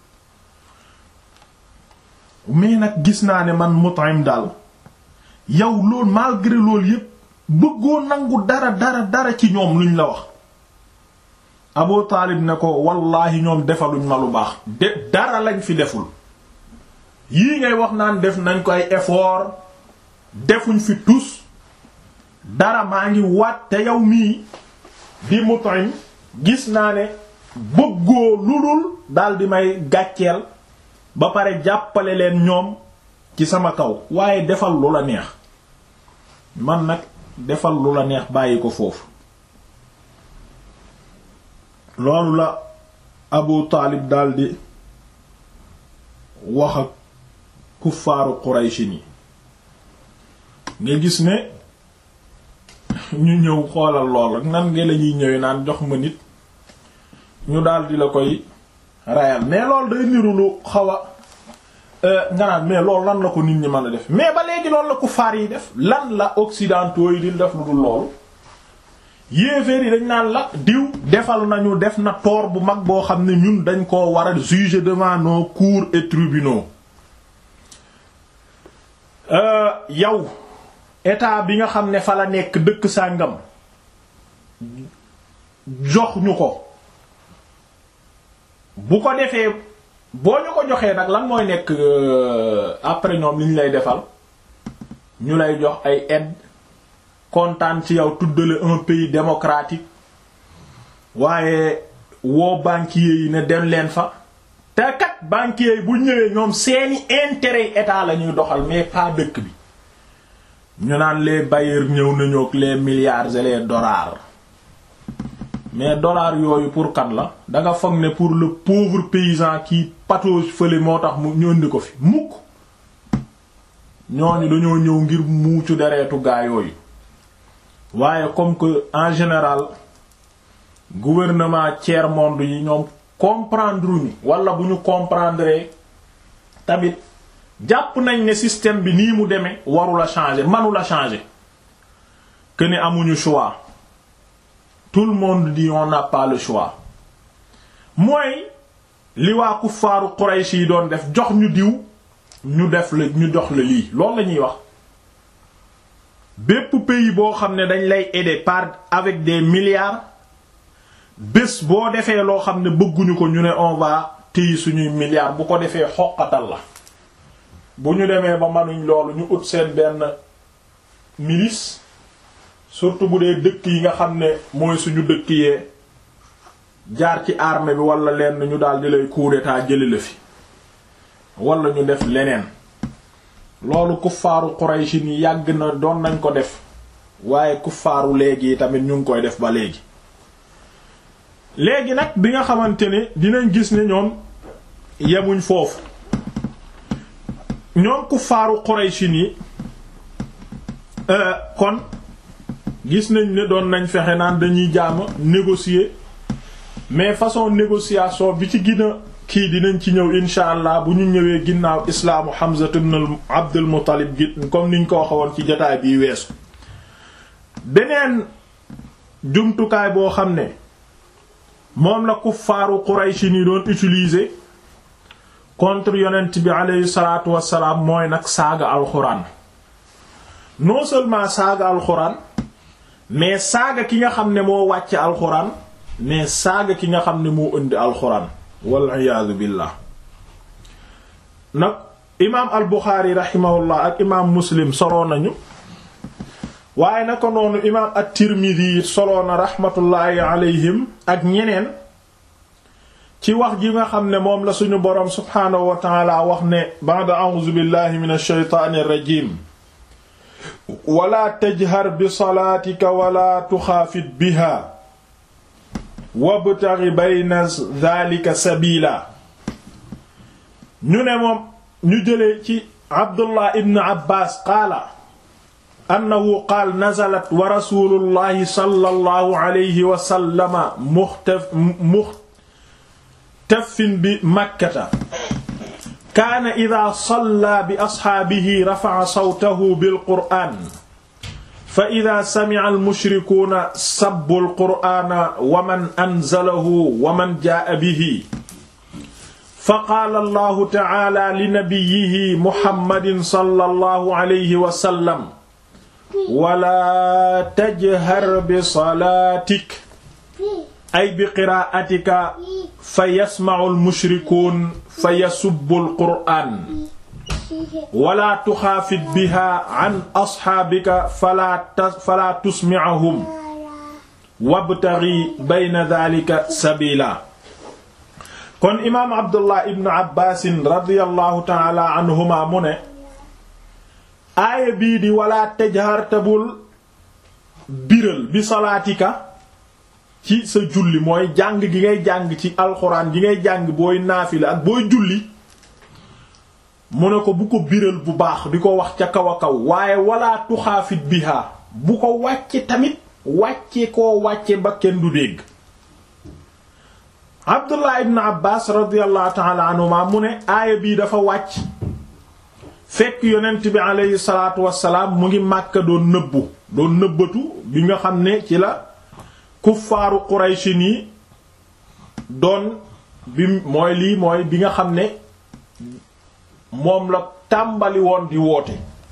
mais nag gis naa ne man Mut'im daal yow loolu malgré loolu yépp bëggoo nangu dara dara dara ci ñoom luñ la wax Abu Taalib ne ko wallaahi ñoom defaluñ ma lu baax de dara lañ fi deful yii ngay wax naan def nañ ko ay effort defuñ fi tus dara maa ngi waat te yow mii di Mut'im gis naa ne bëggoo lu dul daal di may gàcceel ba pare jàppale leen ñoom ci sama kaw waaye defal lu la neex man nag defal lu la neex bàyyi ko foofu loolu la Abu Taalib daldi wax ak kuffaaru Quraysh ni nga gis ne ñu ñëw xoolal lool ak nan nga la ñuy ñëwee naan jox ma nit ñu daldi la koy rayal mais loolu day niru lu xaw a nga naan mais loolu lan la ko nit ñi mën a def mais ba léegi loolu la kuffaar yi def lan la occidentaux yi di def lu dul loolu yéeféer yi dañ naan la diw defal nañu def na tort bu mag boo xam ne ñun dañ koo war a juger devant nos cours et tribunaux yow état bi nga xam ne fa la nekk dëkk sàngam jox ñu ko bu ko defee boo ñu ko joxee nag lan mooy nekk après ñoom li ñu lay defal ñu lay jox ay aide kontaan ci yow tuddale un pays démocratique waaye woo banquiers yi ne dem leen fa te kat banquiers yi bu ñëwee ñoom seeni intérêt état la ñuy doxal mais pas dëkk bi ñu naan les bailleurs ñëw nañu ak les milliards et les dollars mais dollars yooyu pour kan la da nga foog ne pour le pauvre paysan qui patauge fële moo tax mu ñu indi ko fi mukk ñooñu dañoo ñëw ngir muucu deretu gaa yooyu waaye comme que en général gouvernement tiers monde yi ñoom comprendre ñu wala bu ñu comprendre tamit jàpp nañ ne système bi nii mu demee warula changer manula changer que ne amuñu choix tout le monde dit on n'a pas le choix mooy li waa kuffaaru Quraysh yi doon def jox ñu diw ñu def la ñu jox la lii loolu la ñuy wax bépp pays boo xam ne dañ lay aider par avec des milliards bés boo defee loo xam ne bëgguñu ko ñu ne on va téye suñuy milliards bu ko defee xoqatal la bu ñu demee ba manuñ loolu ñu ut seen benn milice surtout bu dee dëkk yi nga xam ne mooy suñu dëkk yee jaar ci armée bi wala lenn ñu daal di lay coup d'état jëli la fi wala ñu def leneen loolu kuffaaru Quraysh ni yàgg na doon nañ ko def waaye kuffaaru léegi tamit ñu ngi koy def ba léegi léegi nag bi nga xamante ne dinañ gis ne ñoom yemuñ foofu ñoom kuffaaru Quraysh ni kon gis nañ ne doon nañ fexe naan dañuy jaama négocier mais façon négociation bi ci gën a kii dinañ ci ñëw insha allah bu ñu ñëwee ginnaaw islaamu Hamza ibn Abdul Muttalib gi comme niñ ko waxoon ci jotaay bii weesu beneen jumtukaay boo xam ne moom la kuffaaru Quraysh ni doon utiliser contre yonent bi aleyhi salaatu wassalaam mooy nag saaga alxuraan non seulement saaga alxuraan mais saaga ki nga xam ne moo wàcce alxuraan mais saaga ki nga xam ne moo indi alxuraan wal iyaadu billah nag imaam al Buxaari rahimahullah ak imaam Muslim soloo nañu waaye naka noonu imaam at-Tirmidhi soloo na rahmatullahi alayhim ak ñeneen ci wax ji nga xam ne moom la suñu boroom subhaanahu wa taala wax ne ba'da a'uuzu billahi minash shaytaanir rajiim wala tajhar bi salaatika wala tuxaafit biha wabtaghi bayna dhalika sabila ñu ne moom ñu jëlee ci abdullah ibn abbas qaala annahu qaal nazalat wa rasulullahi sallallahu alayhi wa sallama muxtaf muxtafin bi makkata kaana ida salla bi asxaabihi rafa'a sawtahu bil qur'aan fa ida sami'a al-mushrikuuna sabbu al-qur'aana wa man anzalahu wa man jaa'a bihi fa qaala allahu ta'aala li nabiyyihi muhammadin sallallahu alayhi wa sallam wala tajhar bi salaatik ay bi qiraa'atika fa yasma'u al-mushrikuun fa yasubbu al-qur'aan wala tuxaafit biha an asxaabika fala fala tusmi'ahum wabtaghi bayna dhalika sabila kon imaam abdullah ibn abbaasin radiyallahu taala anhuma mu ne aaya bii di wala tajhar tabul biral bi salaatika ci sa julli mooy jàng gi ngay jàng ci alxuraan gi ngay jàng booy naafila ak booy julli mu ne ko bu ko biral bu baax di ko wax ca kaw a kaw waaye wala tuxaafit biha bu ko wàcce tamit wàcce koo wàcce ba kenn du dégg abdullah ibn abbas radiallahu taala anhuma mu ne aaya bii dafa wàcc fekk yonent bi aleyhi salaatu wassalaam mu ngi màkka doon nëbbu doon nëbbatu bi nga xam ne ci la kuffaaru qurayshi nii doon bi mooy lii mooy bi nga xam ne moom la tàmbali woon di woote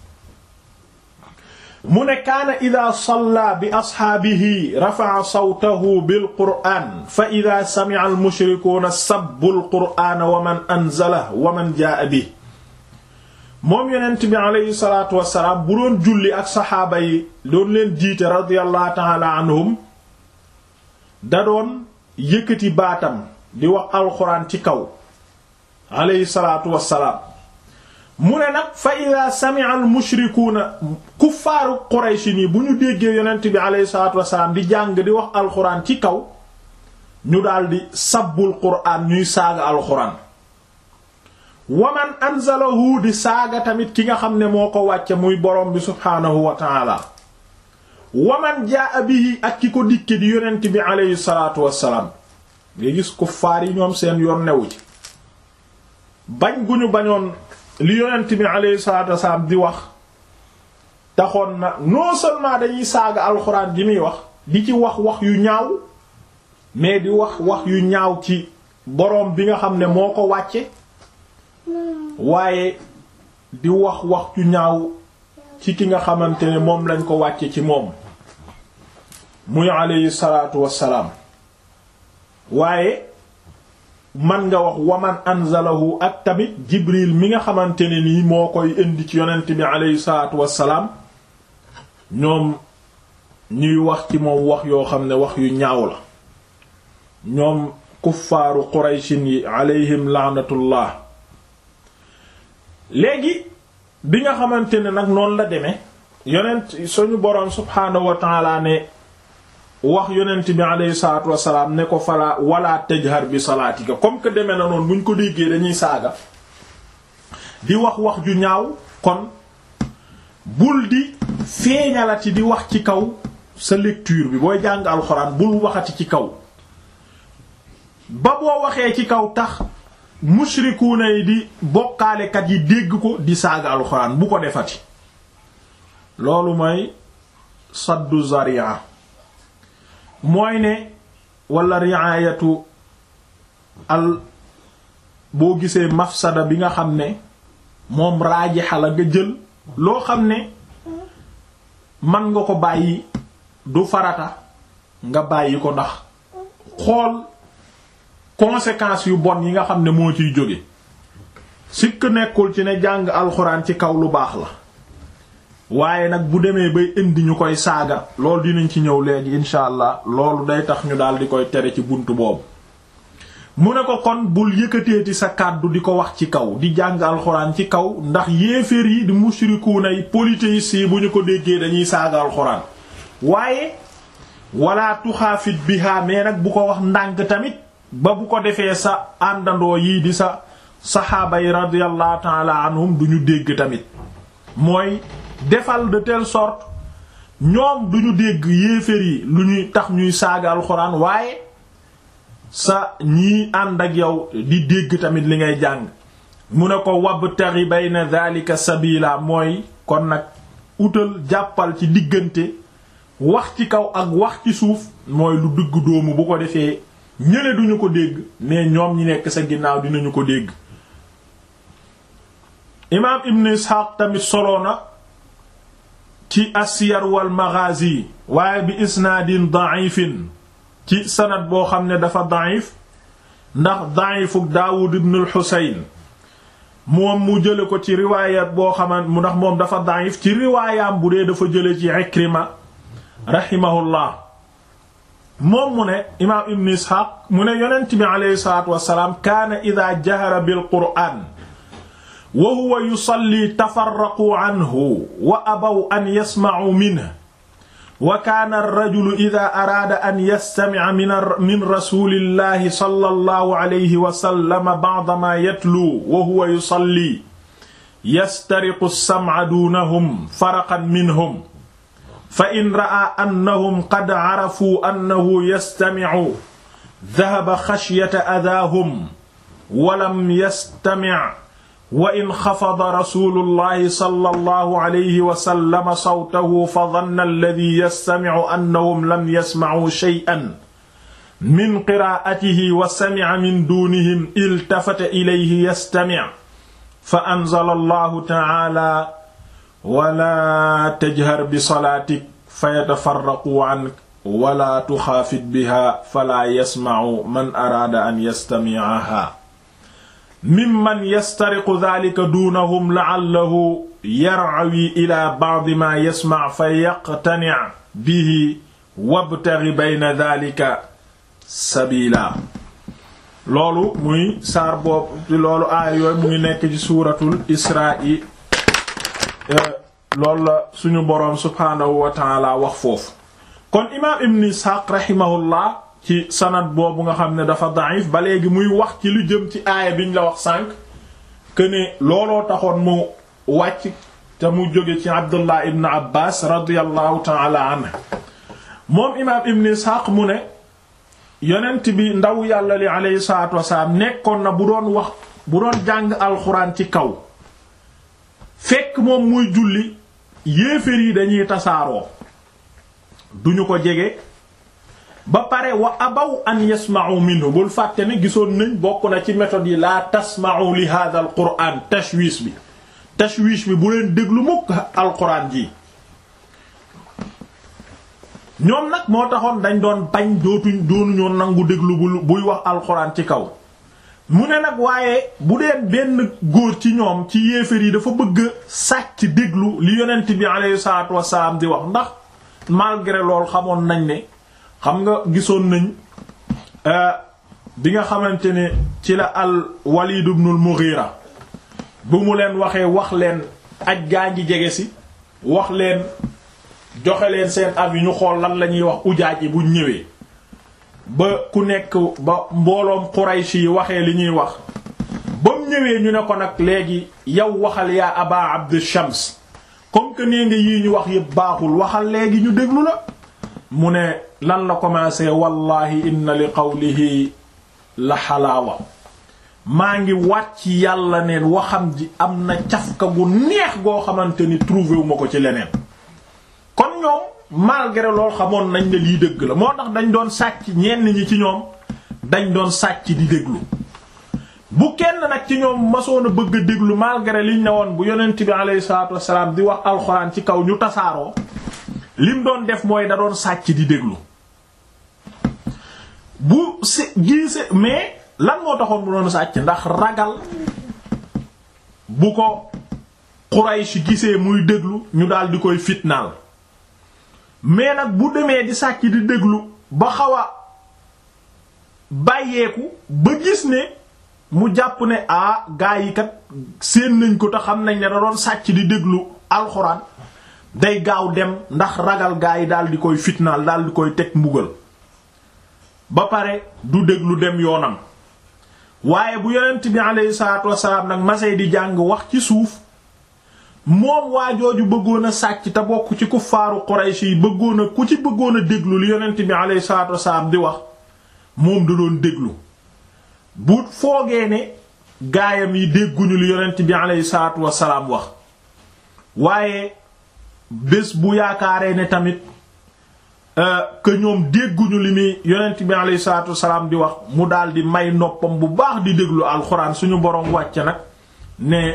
mu ne kaana ida salla bi asxaabihi rafa'a sawtahu bil qur'aan fa ida sami'a al mushrikuuna sabbu al qur'aana wa man anzala wa man jaa'a bi moom yonent bi aleyhi salaatu wassalaam bu doon julli ak saxaaba yi doon leen jiite radiyallahu ta'ala anhum da doon yëkkati baatam di wax alxuraan ci kaw aleyhi salaatu wassalaam mu ne nag fa ida sami'a al mushrikuuna kuffaaru qurayshi nii bu ñu déggee yonent bi aleyhi salaatu wassalaam di jàng di wax alxuraan ci kaw ñu daldi sabbul qur'aan ñuy saaga alxuraan waman anzalahu di saaga tamit ki nga xam ne moo ko wàcce muy borom bi subhaanahu wa taala waman jaa bihi ak ki ko dikke di yonent bi aleyhi salaatu wassalaam nga gis kuffaar yi ñoom seen yoon newu ci bañ gu ñu bañoon li yonent bi aleyhi salaatu wassalaam di wax taxoon na non seulement dañuy saaga alxuraan ji muy wax di ci wax wax yu ñaaw mais di wax wax yu ñaaw ci boroom bi nga xam ne moo ko wàcce waaye di wax wax yu ñaaw ci ki nga xamante ne moom lañ ko wàcce ci moom muy aleyhi salaatu wassalaam waaye man nga wax waman anzalahu ak tamit jibril mi nga xamante ne nii moo koy indi ci yonent bi aleyhi salaatu wassalaam ñoom ñuy wax ci moom wax yoo xam ne wax yu ñaaw la ñoom kuffaaru qurayshin yi aleyhim laanatullah léegi bi nga xamante ne nag noonu la demee yonent suñu boroom subhaanahu wa taala ne wax yonent bi alayhi salaatu wasalaam ne ko fala wala tajhar bi salaatika comme que demee na noonu buñ ko déggee dañuy saaga di wax wax ju ñaaw kon bul di feeñalati di wax ci kaw sa lecture bi booy jàng alxuraan bul waxati ci kaw ba boo waxee ci kaw tax mushrikuuna yi di bokkaalekat yi dégg ko di saaga alxuraan bu ko defati loolu mooy saddu zaria mooy ne wala riayatu al boo gisee mafsada bi nga xam ne moom raajixa la nga jël loo xam ne man nga ko bàyyi du farata nga bàyyi ko ndax xool conséquences yu bon yi nga xam ne moo ciy jóge sikk nekkul ci ne jàng alxuraan ci kaw lu baax la waaye nag bu demee bay indi ñu koy saaga loolu dinañ ci ñëw léegi insha allah loolu day tax ñu daal di koy tere ci buntu boobu mu ne ko kon bul yëkkateeti sa kàddu di ko wax ci kaw di jàng alxuraan ci kaw ndax yéeféer yi di mushrikuuna yi polythéistes yi bu ñu ko déggee dañuy saaga alxuraan waaye wala tuxaafit biha mais nag bu ko wax ndànk tamit ba bu ko defee sa àndandoo yii di sa saxaaba yi radiyallahu taala anhum du ñu dégg tamit mooy defal de telle sorte ñoom du ñu dégg yéeféer yi lu ñuy tax ñuy saaga alxuraan waaye sa ñii ànd ak yow di dégg tamit li ngay jàng mu ne ko wabtaghi bayna dhalika sabila mooy kon nag utal jàppal ci diggante wax ci kaw ak wax ci suuf mooy lu dugg doomu bu ko defee ñële duñu ko dégg mais ñoom ñi nekk sa ginnaaw dinañu ko dégg imaam ibn isxaaq tamit solo na ci asiyar wal maghazi waaye bi isnaadin da'ifin ci sanad boo xam ne dafa da'if ndax da'ifuk daawud ibn al xusayn moom mu jële ko ci riwaayat boo xaman mu ndax moom dafa da'if ci riwaayaam bu dee dafa jële ci ikrima rahimahullah moom mu ne imaam ibn isxaaq mu ne yonent bi aleyhi salaatu wasalaam kaana ida jahara bil qur'aan wa huwa yusalli tafarraqu anhu wa abaw an yasma'u minhu wa kaana ar-rajulu ida araada an yastami'a min rasulillahi sallallahu alayhi wa sallam ba'da ma yatlu wa huwa yusalli yastariqu as-sam'a duunahum faraqan minhum fa in ra'a annahum qad carafuu annahu yastamicu dahaba xashyata adaahum walam yastamic wa in xafada rasulullahi sallallahu alayhi wa sallam sawtahu fa danna alladi yastamicu annahum lam yasmacuu shay'an min qiraa'atihi wa samica min duunihim iltafata ilayhi yastamic fa anzala allahu tacaala wala tajhar bi salaatik fa yatafarraqu ank wala tuxaafit biha fala yasma'u man araada an yastami'aha mimman yastariqu dhalika duunahum la'allahu yar'awi ila ba'di ma yasma' fa yaqtani' bihi wabtaghi bayna dhalika sabila loolu muy saar boobu loolu aaya yooyu mu ngi nekk ci suuratul Israa'i loolu la suñu boroom subhaanahu wa taala wax foofu kon imaam ibn isxaaq rahimahullah ci sanad boobu nga xam ne dafa da'if ba léegi muy wax ci lu jëm ci aaya biñ la wax sànq que ne looloo taxoon mu wàcc te mu jóge ci abdullah ibn abbas radiallahu taala anhu moom imaam ibn isxaaq mu ne yonent bi ndaw yàlla li aleyhi salatu wasalaam nekkoon na bu doon wax bu doon jàng alxuraan ci kaw fekk moom muy julli yéeféer yi dañuy tasaaroo duñu ko jege ba pare wa abaw an yasma'u minhu bul fàtte ne gisoon nañ bokk na ci méthode yi la tasma'u li hadha al quran tashwish bi tashwish bi bu leen déglu mukk alquran ji ñoom nag moo taxoon dañ doon bañ dootuñ doonuñoo nangu déglu bu buy wax alquran ci kaw mu ne nag waaye bu dee benn góor ci ñoom ci yéeféer yi dafa bëgg sàcc déglu li yonent bi alayhi salaatu wassalaam di wax ndax malgré lool xamoon nañ ne xam nga gisoon nañ bi nga xamante ne ci la al Walid ibn al Mughira bu mu leen waxee wax leen aj gaa ngi jege si wax leen joxe leen seen avis ñu xool lan la ñuy wax ujaaj yi buñ ñëwee ba ku nekk ba mbooloom Quraysh yi waxee li ñuy wax ba mu ñëwee ñu ne ko nag léegi yow waxal yaa aba abd shams comme que nee nga yii ñu wax yëpp baaxul waxal léegi ñu déglu la mu ne lan la commencé wallahi inna li qawlihi la xalaawa maa ngi wàcc yàlla ne waxam ji am na cafka gu neex goo xamante ni trouvé wu ma ko ci leneen kon ñoom malgré lool xamoon nañ ne lii dëgg la moo tax dañ doon sàcc ñenn ñi ci ñoom dañ doon sàcc di déglu bu kenn nag ci ñoom masoon a bëgg a déglu malgré liñ ne woon bu yonent bi alayhi salaatu wassalaam di wax alxuraan ci kaw ñu tasaaroo lim doon def mooy da doon sàcc di déglu bu si giise mais lan moo taxoon mu doon sàcc ndax ragal bu ko Quraysh gisee muy déglu ñu daal di koy fitnaal mais nag bu demee di sàcc di déglu ba xaw a bàyyeeku ba gis ne mu jàpp ne ah gaa yi kat séen nañ ko te xam nañ ne da doon sàcc di déglu alxuraan day gaaw dem ndax ragal gaa yi daal di koy fitnaal daal di koy teg mbugal ba pare du déglu dem yoonam waaye bu yonent bi aleyhi salaatu wasalaam nag masey di jàng wax ci suuf moom waa jooju bëggoon a sàcc te bokk ci kuffaaru Quraysh yi bëggoon a ku ci bëggoon a déglu li yonent bi aleyhi salaatu wasalaam di wax moom da doon déglu bu foogee ne gaayam yi dégguñu li yonent bi aleyhi salaatu wasalaam wax waaye bés bu yaakaaree ne tamit que ñoom dégguñu li muy yonent bi aleyhi salaatu wasalaam di wax mu daal di may noppam bu baax di déglu alxuraan suñu boroom wàcce nag ne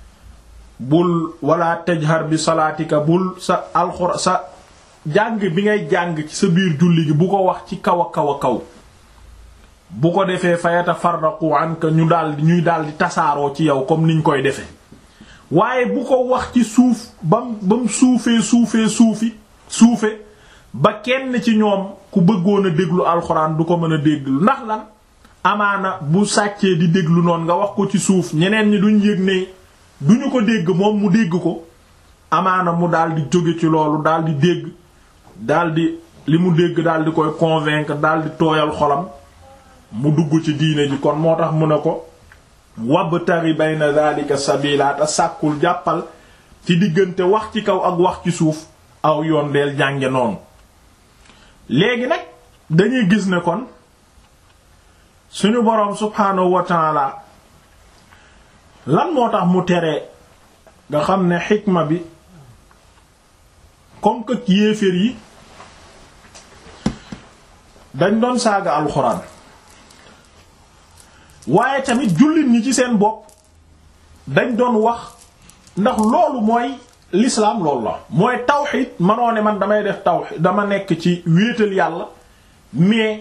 bul wala tajhar bi salaatika bul sa alxuraan sa jàng bi ngay jàng ci sa biir julli gi bu ko wax ci kaw a kaw a kaw bu ko defee fayata farraqu anka ñu daal ñuy daal di tasaaroo ci yow comme niñ koy defee waaye bu ko wax ci suuf bam ba mu suufee suufee suufi suufe ba kenn ci ñoom ku bëggoon a déglu alxuraan du ko mën a déglu ndax lan amaana bu sàccee di déglu noonu nga wax ko ci suuf ñeneen ñi duñ yëg ne duñu ko dégg moom mu dégg ko amaana mu daal di jóge ci loolu daal di dégg daal di li mu dégg daal di koy convaincre daal di tooyal xolam mu dugg ci diine ji kon moo tax mu ne ko wabtari bayna dhalika sabila te sàkkul jàppal ci diggante wax ci kaw ak wax ci suuf aw yoon deel jànge noonu léegi nag dañuy gis ne kon suñu boroom subhaanahu wa taala lan moo tax mu tere nga xam ne xikma bi comme que yéeféer yi dañ doon saaga alxuraan waaye tamit jullit ñi ci seen bopp dañ doon wax ndax loolu mooy l'islam loolu la mooy tawxid manoo ne man damay def tawxid dama nekk ci wéetal yàlla mais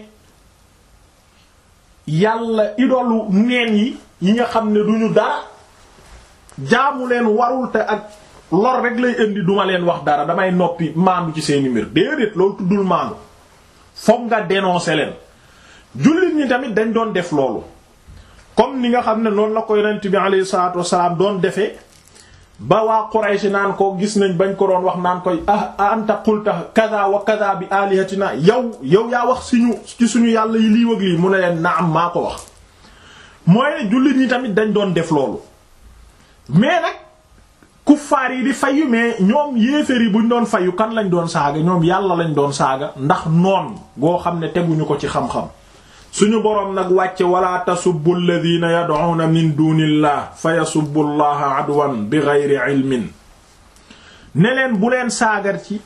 yàlla idolu neen yi yi nga xam ne duñu dara jaamu leen warul te ak lor rek lay indi duma leen wax dara damay noppi maandu ci seeni mbir déedéet loolu tuddul maandu fokk nga dénoncer leen jullit ñi tamit dañ doon def loolu comme ni nga xam ne noonu la ko yonent bi alayhi salaatu wasalaam doon defee ba waa Quraysh naan ko gis nañ bañ ko doon wax naan koy ah anta qulta kaza wa kaza bi alihatina yow yow yaa wax suñu ci suñu yàlla yi lii wëg lii mu ne leen naam maa ko wax mooy ne jullit ñi tamit dañ doon def loolu mais nag kuffaar yi di fayu mais ñoom yéeféer yi buñ doon fayu kan lañ doon saaga ñoom yàlla lañ doon saaga ndax noon goo xam ne teguñu ko ci xam-xam suñu boroom nag wàcce wala tasubbu alladhina yad'una min dunillah fa yasubbu allaha adwan bi ghayri ilmin ne leen bu leen saagar ci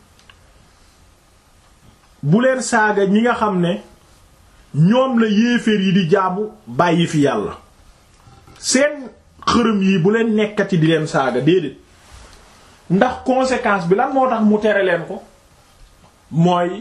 bu leen saaga ñi nga xam ne ñoom la yéeféer yi di jaamu bàyyi fi yàlla seen xërëm yi bu leen nekkati di leen saaga déedéet ndax conséquence bi lan moo tax mu tere leen ko mooy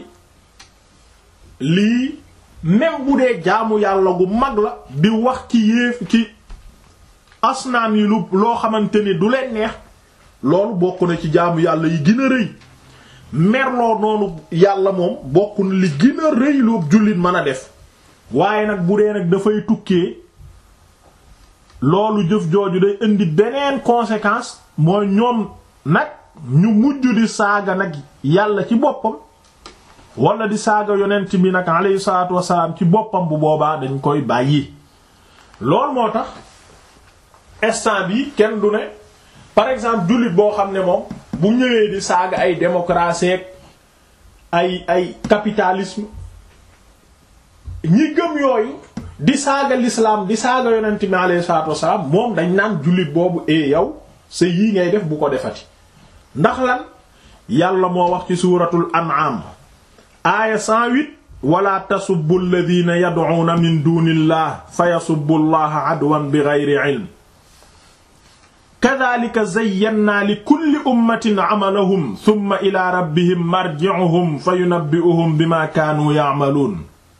lii même bu dee jaamu yàlla gu mag la di wax ci yéef ci asnaam yi lu loo xamante ni du leen neex loolu bokk na ci jaamu yàlla yi gën a rëy merloo noonu yàlla moom bokk na li gën a rëy lu jullit mën a def waaye nag bu dee nag dafay tukkee loolu jëf jooju day indi beneen conséquence mooy ñoom nag ñu mujj di saaga nag yàlla ci boppam wala di saaga yonent bi nag alayhi salaatu wasalaam ci boppam bu boobaa dañ koy bàyyi loolu moo tax instant bi kenn du ne par exemple jullit boo xam ne moom bu ñëwee di saaga ay démocratie ay ay capitalisme ñi gëm yooyu di saaga l'islam di saaga yonent bi alayhi salaatu wasalaam moom dañ naan jullit boobu e yow sa yii ngay def bu ko defati ndax lan yàlla moo wax ci suuratul an'am aaya 108 wala tasubbu alladhina yad'una min dunillah fa yasubbu allaha adwan bighayri ilm kadhalika zayyana li kulli ummatin amalahum thumma ila rabbihim marji'uhum fa yunabbi'uhum bima kaanu ya'malun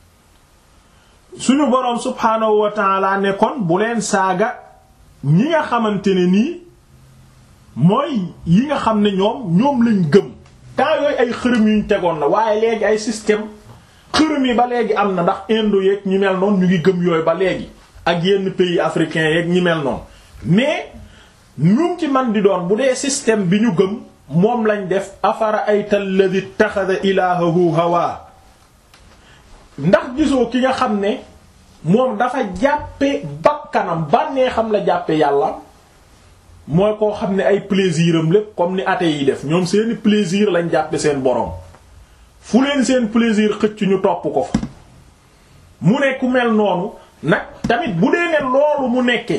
suñu boroom subhaanahu wa ta'ala ne kon bu leen saaga ñi nga xamante ne nii mooy yi nga xam ne ñoom ñoom lañ gëm temps yooyu ay xërëm yuñ tegoon la waaye léegi ay système xërëm yi ba léegi am na ndax indo yeeg ñi mel noonu ñu ngi gëm yooyu ba léegi ak yenn pays africains yeeg ñi mel noonu mais ñum ci man di doon bu dee système bi ñu gëm moom lañ def afara ayta alladhi ittakhadha ilahahu hawa ndax gisoo ki nga xam ne moom dafa jàppe bakkanam bànnee xam la jàppe yàlla mooy koo xam ne ay plaisir am lépp comme ni athée yi def ñoom seeni plaisir lañ jàppe seen borom fu leen seen plaisir xëcc ñu topp ko fa mu ne ku mel noonu nag tamit bu dee ne loolu mu nekke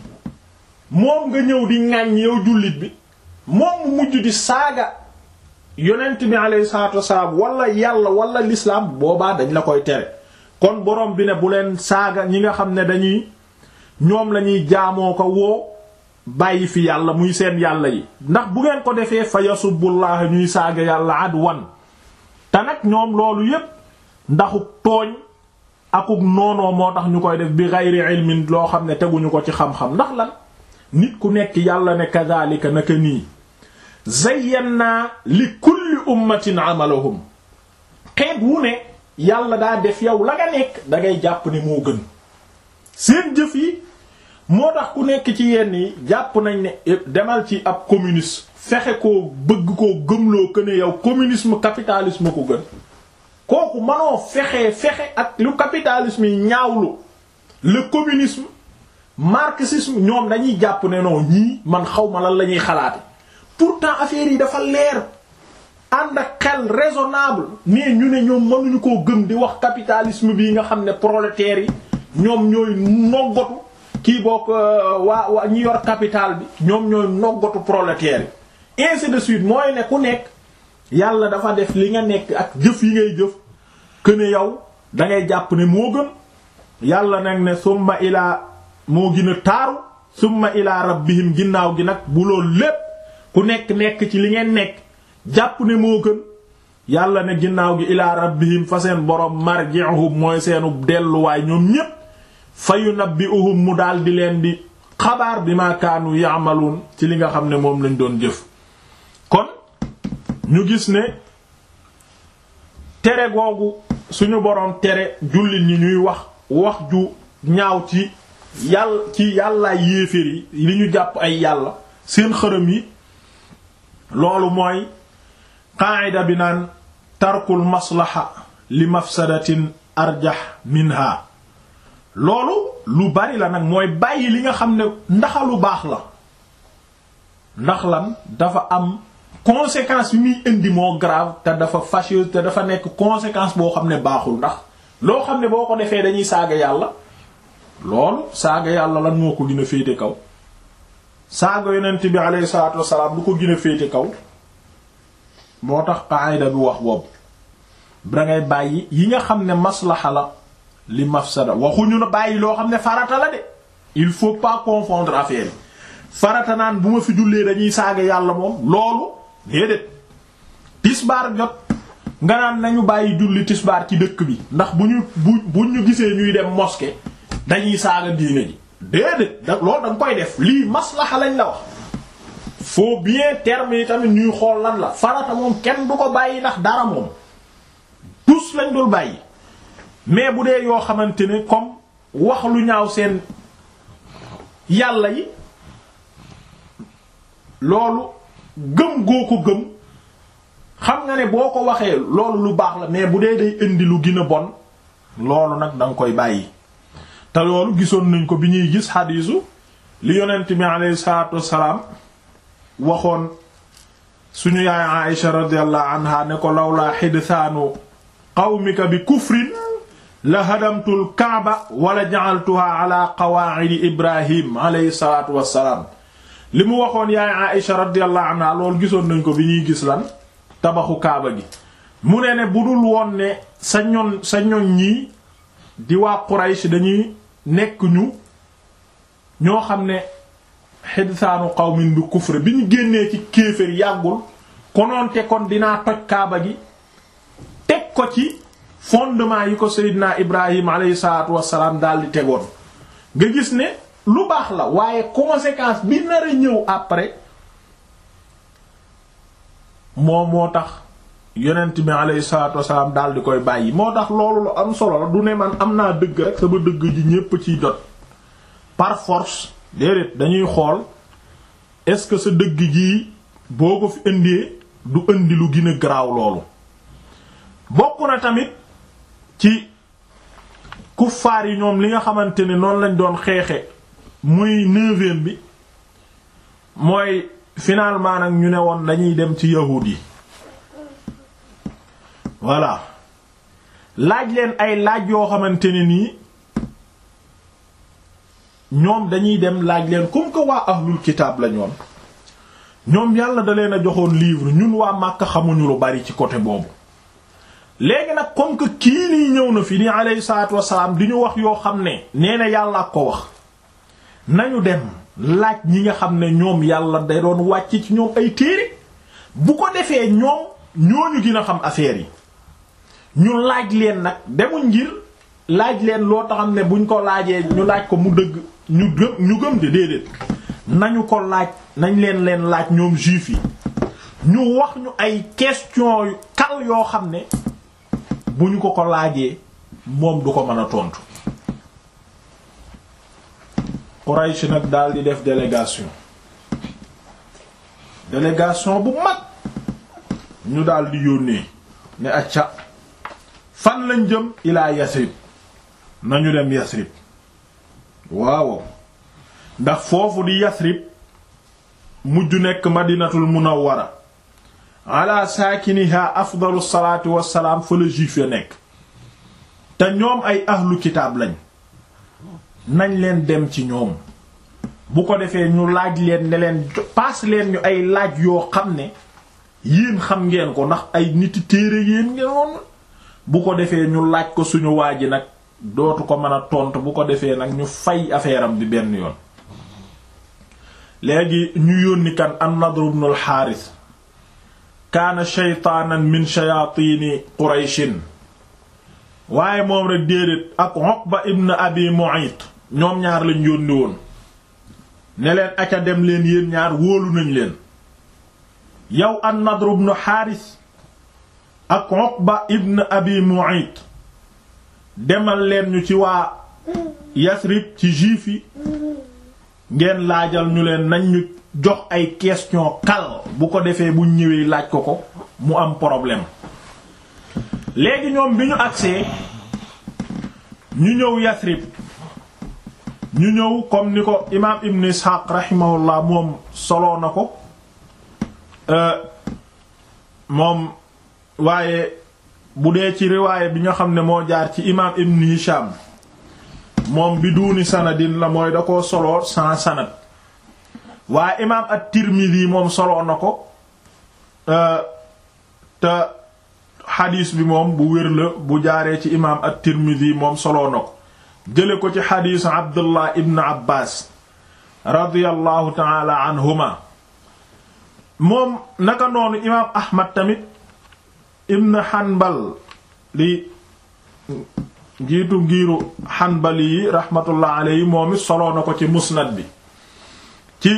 moom nga ñëw di ŋàññ yow jullit bi moom mu mujj di saaga yonent bi alayhi salaatu wasalaam wala yàlla wala l'islam boobaa dañ la koy tere kon borom bi ne bu leen saaga ñi nga xam ne dañuy ñoom lañuy jaamoo ko woo bàyyi fi yàlla muy seen yàlla yi ndax bu ngeen ko defee fa yasubullaah ñuy saaga yàlla adwan te nag ñoom loolu yépp ndaxuk tooñ akuk noonoo moo tax ñu koy def bi gayri ilmin loo xam ne teguñu ko ci xam-xam ndax lan nit ku nekk yàlla ne kadhalika naka nii zayyana li kulli ummatin amalahum xeet wu ne yàlla daa def yow la nga nekk dangay jàpp ne moo gën seen jëf yi moo tax ku nekk ci yenn yi jàpp nañ ne demal ci ab communiste fexe koo bëgg koo gëmloo que ne yow communisme capitalisme ko gën kooku manoo fexe fexe ak lu capitalisme yi ñaawlu le communisme marxisme ñoom dañuy jàpp ne non ñii man xaw ma lan la ñuy xalaate pourtant affaire yi dafa leer ànd ak xel raisonnable mais ñu ne ñoom mënuñu koo gëm di wax capitalisme bii nga xam ne prolétaires yi ñoom ñooy noggatu kii bokk waa waa ñi yor capital bi ñoom ñooy noggatu prolétaires yi ainsi de suite mooy ne ku nekk yàlla dafa def li nga nekk ak jëf yi ngay jëf que ne yow da ngay jàpp ne moo gën yàlla nag ne summa ilaa moo gën a taaru summa ilaa rabbihim ginnaaw gi nag bu loolu lépp ku nekk nekk ci li ngeen nekk jàpp ne moo gën yàlla ne ginnaaw gi ilaa rabbihim fa seen borom marji'uhum mooy seenu delluwaay ñoom ñépp fa yunabbi'uhum mu daal di leen di xabaar bi ma kaanu ya'malun ci li nga xam ne moom lañ doon jëf kon ñu gis ne tere googu suñu boroom tere jullit ñi ñuy wax wax ju ñaaw ci yàlla ci yàllaay yéeféer yi li ñu jàpp ay yàlla seen xërëm yi loolu mooy qaayida bi naan tarkul maslaha li mafsadatin arjah minha loolu lu bari la nag mooy bàyyi li nga xam ne ndaxalu baax la ndax lan dafa am conséquence bi muy indi moo grave te dafa fâcheuse te dafa nekk conséquence boo xam ne baaxul ndax loo xam ne boo ko defee dañuy saaga yàlla loolu saaga yàlla lan moo ko gën a féete kaw saaga yonent bi alayhi salaatu wassalaam lu ko gën a féete kaw moo tax qaayida bi wax boobu dangay bàyyi yi nga xam ne maslaxa la li mafsada waxuñu na bàyyi loo xam ne farata la de il faut pas confondre affaire yi farata naan bu ma fi jullee dañuy saaga yàlla moom loolu déedéet tisbaar jot nga naan nañu bàyyi julli tisbaar ci dëkk bi ndax bu ñu bu bu ñu gisee ñuy dem mosquée dañuy saaga diine ji déedéet da loolu da nga koy def lii maslaxa lañ la wax faut bien terme yi tamit ñuy xool lan la farata moom kenn du ko bàyyi ndax dara moom tous lañ dul bàyyi mais bu dee yoo xamante ne comme wax lu ñaaw seen yàlla yi loolu gëm goo ko gëm xam nga ne boo ko waxee loolu lu baax la mais bu dee day indi lu gën a bon loolu nag danga koy bàyyi te loolu gisoon nañ ko bi ñuy gis xadiisu li yonent bi alayhi salaatu wassalaam waxoon suñu yaay Aïsha radiyallahu anha ne ko lawlaa xidsaanu qawmika bi kufrin la hadamtul kaaba wala ja'altuha ala qawaa'idi ibrahim alayhi salaatu wassalaam li mu waxoon yaay Aïsha radiyallahu anha loolu gisoon nañ ko bi ñuy gis lan tabaxu kaaba gi mu ne ne bu dul woon ne sa ñoon sa ñoñ ñii di waa Quraysh dañuy nekk ñu ñoo xam ne xidsaanu qawmin bi kufre bi ñu génnee ci kéefër yàggul konoonte kon dinaa toj kaaba gi teg ko ci fondement yi ko Seydina Ibrahim alayhi salaatu wassalaam daal di tegoon nga gis ne lu baax la waaye conséquence bi nar a ñëw après moom moo tax yonent bi alayhi salaatu wassalaam daal di koy bàyyi moo tax loolu lu am solo la du ne man am naa dëgg rek sama dëgg ji ñépp ciy jot par force déedéet dañuy xool est-ce que sa dëgg jii boo ko fi indee du indi lu gën a garaaw loolu bokk na tamit ci kuffaar yi ñoom li nga xamante ne noonu lañ doon xeexe muy neuvième bi mooy finalement nag ñu ne woon dañuy dem ci yahuud yi voilà laaj leen ay laaj yoo xamante ne nii ñoom dañuy dem laaj leen comme que waa ahlul kitaab la ñoon ñoom yàlla da leen a joxoon livre ñun waa Makka xamuñu lu bari ci côté boobu léegi nag comme que kii nii ñëw na fi ni alayhi salaatu wassalaam di ñu wax yoo xam ne nee na yàlla ak ko wax nañu dem laaj ñi nga xam ne ñoom yàlla day doon wàcc ci ñoom ay téere bu ko defee ñoom ñooñu gën a xam affaire yi ñu laaj leen nag demuñ ngir laaj leen loo taxam ne buñ ko laajee ñu laaj ko mu dëgg ñu gëm ñu gëm de déedéet nañu ko laaj nañ leen leen laaj ñoom juif yi ñu wax ñu ay question yu kal yoo xam ne bu ñu ko ko laajee moom du ko mën a tontu Quraysh nag daal di def délégation délégation bu mag ñu daal di yónnee ne acca fan lañ jëm ilaa Yasrib nañu dem Yasrib waaw ndax foofu di Yasrib mujj nekk Madinatul Munawwara ala saakiniha afdalu salaatu wassalaam fa la juif ya nekk te ñoom ay ahlu kitaab lañ nañ leen dem ci ñoom bu ko defee ñu laaj leen ne leen paas leen ñu ay laaj yoo xam ne yéen xam ngeen ko ndax ay niti téere yéen ngeen woon bu ko defee ñu laaj ko suñu waa ji nag dootu ko mën a tontu bu ko defee nag ñu fay affaire am bi benn yoon léegi ñu yónni kan an-Nadr ibn al-Harith kaana shaytaanan min shayaatini Qurayshin waaye moom rek déedéet ak Uqba ibn Abi Mu'ayt ñoom ñaar lañ yónni woon ne leen aca dem leen yéen ñaar wóolu nañ leen yow an-Nadr ibn Harith ak Uqba ibn Abi Mu'ayt demal leen ñu ci waa Yasrib ci juif yi ngeen laajal ñu leen nañ ñu jox ay question kal bu ko defee bu ñëwee laaj ko ko mu am problème léegi ñoom bi ñu agsee ñu ñëw Yasrib ñu ñëw comme ni ko imaam Ibn Ishaq rahimahullah moom soloo na ko moom waaye bu dee ci riwaaye bi nga xam ne moo jaar ci imaam Ibn Hisham moom bi duuni sanadin la mooy da koo soloo sans sanad waaye imaam at-Tirmidhi moom soloo na ko te xadiis bi moom bu wér la bu jaaree ci imaam at-Tirmidhi moom soloo na ko jële ko ci xadiisu Abdullah ibn Abbas radiyallahu taala anhuma moom naka noonu imaam Ahmad tamit ibn Hanbal li njiitu ngiiru Hanbali yi rahmatullah alayhi moom it soloo na ko ci musnad bi ci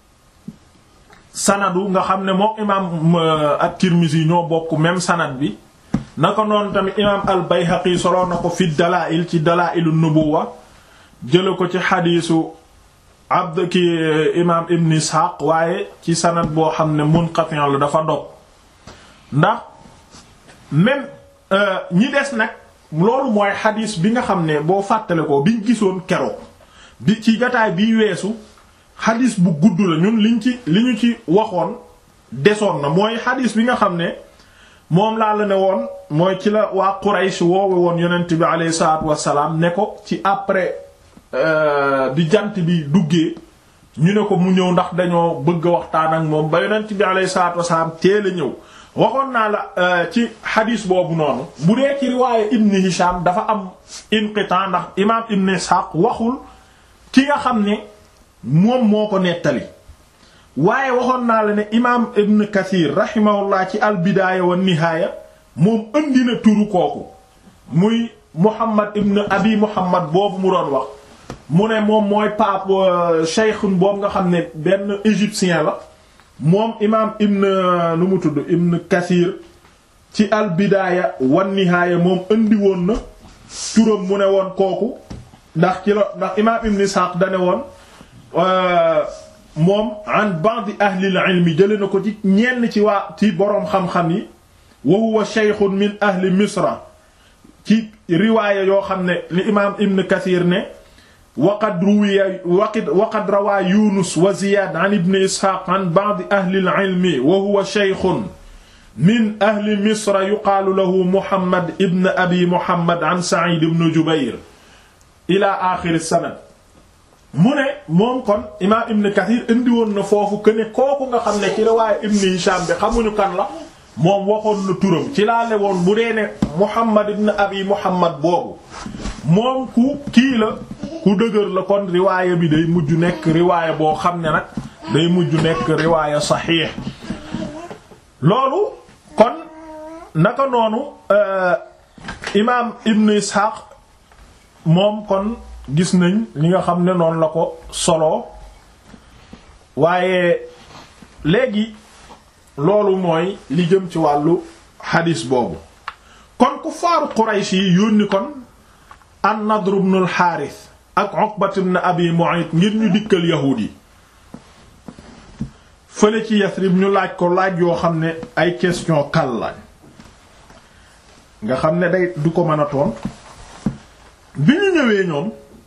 sanadu nga xam ne moom imaam at-Tirmidhi ñoo bokk même sanad bi naka noonu tamit imaam al-Bayhaqi soloo na ko fi dalaa'il ci dalaa'ilu nubuwa jële ko ci xadiisu abd ki imaam ibn Ishaq waaye ci sanad boo xam ne munqati' la dafa dog ndax même ñi des nag loolu mooy xadiis bi nga xam ne boo fàttale ko biñ gisoon keroog bi ci gataay biy weesu xadiis bu gudd la ñun liñ ci li ñu ci waxoon desoon na mooy xadiis bi nga xam ne moom laa la ne woon mooy ci la waa Quraysh woowe woon yonent bi alayhi salaatu wassalaam ne ko ci après bi jant bi duggee ñu ne ko mu ñëw ndax dañoo bëgg a waxtaan ak moom ba yonent bi alayhi salaatu wassalaam teel a ñëw waxoon naa la ci xadiis boobu noonu bu dee ci riwaaye Ibn Hisham dafa am inqitan ndax imaam Ibn Ishaq waxul ki nga xam ne moom moo ko nettali waaye waxoon naa la ne imaam Ibn Kathir rahimahullah ci al-Bidaaya wa Nihaaya moom indi na turu kooku muy Muhammad Ibn Abi Muhammad boobu mu doon wax mu ne moom mooy pape cheikhun boobu nga xam ne benn égyptien la moom imaam Ibn nu mu tudd Ibn Kathir ci al-Bidaaya wa Nihaaya moom indi woon na turam mu ne woon kooku ndax ci la ndax imaam Ibn Ishaq da ne woon. moom an ba'd ahli al-ilm jële na ko ci ñenn ci waa ci boroom xam-xam yi wa huwa shaykhun min ahli misra ci riwaaya yoo xam ne li imaam ibn kathir ne waqad ruwiya waqad waqad rawaa yunus wa ziyad an ibn ishaq an ba'd ahli al-ilm wa huwa shaykhun min ahli misra yuqaalu lahu muhammad ibn abi muhammad an sa'id ibn jubayr ila axir sanad mu ne moom kon imaam ibn kathir indi woon na foofu que ne kooku nga xam ne ci riwaaya ibn hisham bi xamuñu kan la moom waxoon na turam ci laa le woon bu dee ne muhammad ibn abi muhammad boobu moom ku kii la ku dëgër la kon riwaaya bi day mujj nekk riwaaya boo xam ne nag day mujj nekk riwaaya saxiix loolu kon naka noonu imaam ibn ishaq moom kon gis nañ li nga xam ne noonu la ko solo waaye léegi loolu mooy li jëm ci wàllu xadis boobu kon ku faaru Quraysh yi yónni kon an-Nadr ibn al-Harith ak Uqbat ibn Abi Mu'ayt ngir ñu dikkal yahuud yi fële ci Yasrib ñu laaj ko laaj yoo xam ne ay question kal lañ nga xam ne day du ko mën a toon bi ñu ñëwee ñoom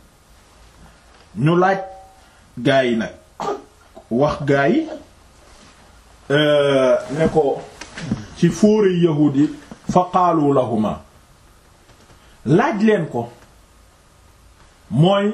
ñu laaj gaa yi nag wax gaa yi ne ko ci fóore yahuud yi fa qaalu lahuma laaj leen ko mooy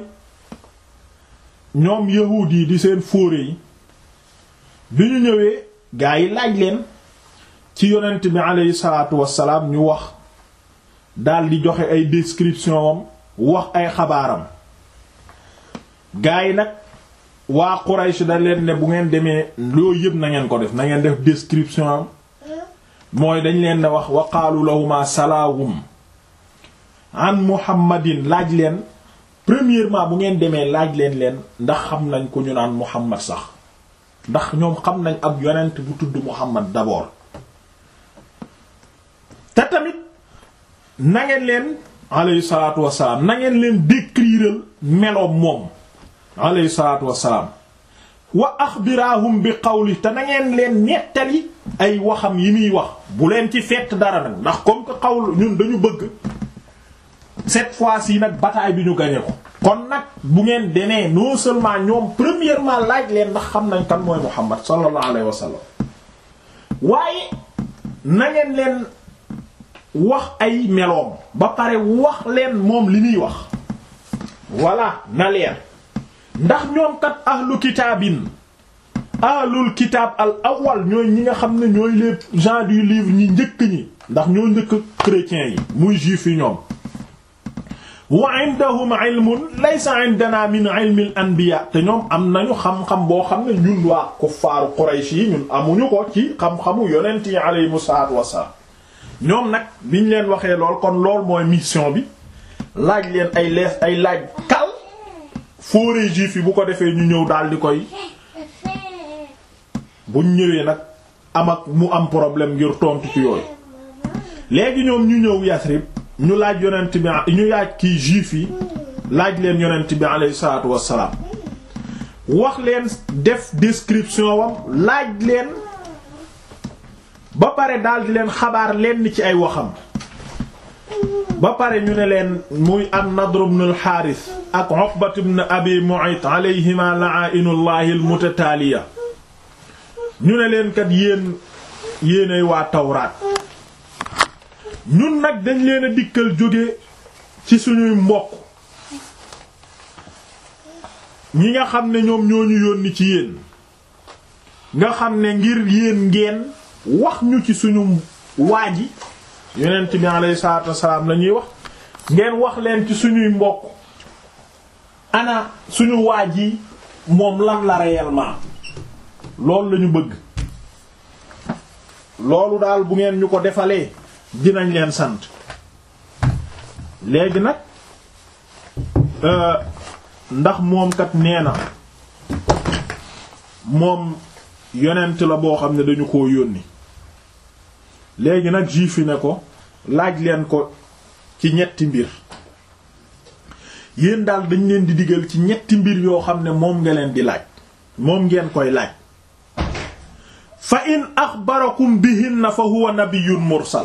ñoom yahuud yi di seen fóore yi bi ñu ñëwee gaa yi laaj leen ci yonent bi aleyhi salaatu wassalaam ñu wax daldi joxe ay description am wax ay xabaaram gaa yi nag waa Quraysh da leen ne bu ngeen demee loo yëpp na ngeen ko def na ngeen def description am mooy dañ leen ne wax wa qaalu lahuma salaawum an muhammadin laaj leen premièrement bu ngeen demee laaj leen leen ndax xam nañ ko ñu naan muhammad sax ndax ñoom xam nañ ab yonent bu tudd muhammad d'abord te tamit na ngeen leen alayhi salaatu wassalaam na ngeen leen décrire meloom moom alayhi salaatu wassalaam wa axbiraahum bi qawli te na ngeen leen nettali ay waxam yi muy wax bu leen ci fett dara nag ndax comme que xawl ñun dañu bëgg cette fois-ci nag bataille bi ñu gañe ko kon nag bu ngeen demee non seulement ñoom premièrement laaj leen ndax xam nañ kan mooy Muhammad sallallahu alayhi wa sallam waaye na ngeen leen wax ay meloom ba pare wax leen moom li muy wax voilà na leer ndax ñoom kat ahlu kitaabin ahlul kitaab al awwal ñooy ñi nga xam ne ñooy les gens du livre ñi njëkk ñi ndax ñoo njëkk chrétiens yi muy juif yi ñoom wa indahum ilmun laysa indana min ilmi al anbiya te ñoom am nañu xam-xam boo xam ne ñun waa kuffaaru Quraysh yi ñun amuñu ko ci xam-xamu yonent yi aleyhimu salaatu wassalaam ñoom nag biñ leen waxee lool kon lool mooy mission bi laaj leen ay lees ay laaj kal fooree juif yi bu ko defee ñu ñëw daal di koy buñ ñëwee nag am ak mu am problème ngir tontu ci yooyu léegi ñoom ñu ñëw Yasrib ñu laaj yonent bi ñu laaj kii juif yi laaj leen yonent bi alayhi salaatu wassalaam wax leen def description wam laaj leen ba pare daal di leen xabaar lenn ci ay waxam ba pare ñu ne leen muy an Nadr ibn al-Harith ak Uqbat ibn Abi Mu'ayt alayhima la'ainullahi al-mutataaliya ñu ne leen kat yéen yéenay waa Tawraat ñun nag dañ leen a dikkal jóge ci suñuy mbokk ñi nga xam ne ñoom ñoo ñu yónni ci yéen nga xam ne ngir yéen ngeen wax ñu ci suñu waaji yonent bi alayhi salaatu wassalaam la ñuy wax ngeen wax leen ci suñuy mbokk ana suñu waaj yi moom lan la réellement loolu lañu bëgg loolu daal bu ngeen ñu ko defalee dinañ leen sant léegi nag ndax moom kat nee na moom yonent la boo xam ne dañu koo yónni léegi nag juif yi ne ko laaj leen ko ci ñetti mbir yéen daal dañ leen di digal ci ñetti mbir yoo xam ne moom nga leen di laaj moom ngeen koy laaj fa in axbarakum bihinna fa huwa nabiyyun mursal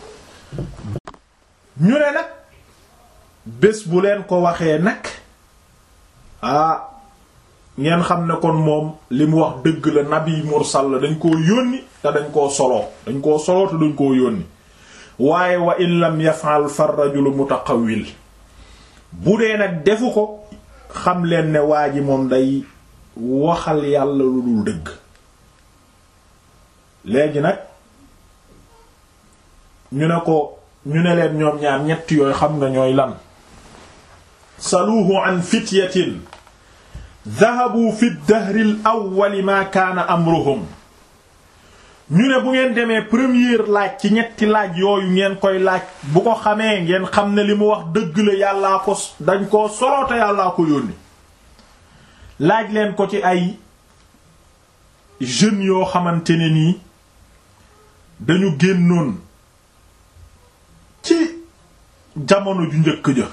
ñu ne nag bés bu leen ko waxee nag ah ngeen xam ne kon moom li mu wax dëgg la nabi mursal la dañ koo yónni te dañ koo soloo dañ koo soloo te dañ koo yónni waaye wa in lam yaf'al fa rajulu mutaqawwil bu dee nag defu ko xam leen ne waa ji moom day waxal yàlla lu dul dëgg léegi nag ñu ne ko ñu ne leen ñoom ñaar ñett yooyu xam nga ñooy lan saluuhu an fityatin dahabu fi dahri l awwali ma kaana amruhum ñu ne bu ngeen demee première laaj ci ñetti laaj yooyu ngeen koy laaj bu ko xamee ngeen xam ne li mu wax dëgg la yàllaa ko dañ koo soloote yàllaa ko yónni laaj leen ko ci ay jeunes yoo xamante ne nii dañu génnoon ci jamono ju njëkk ja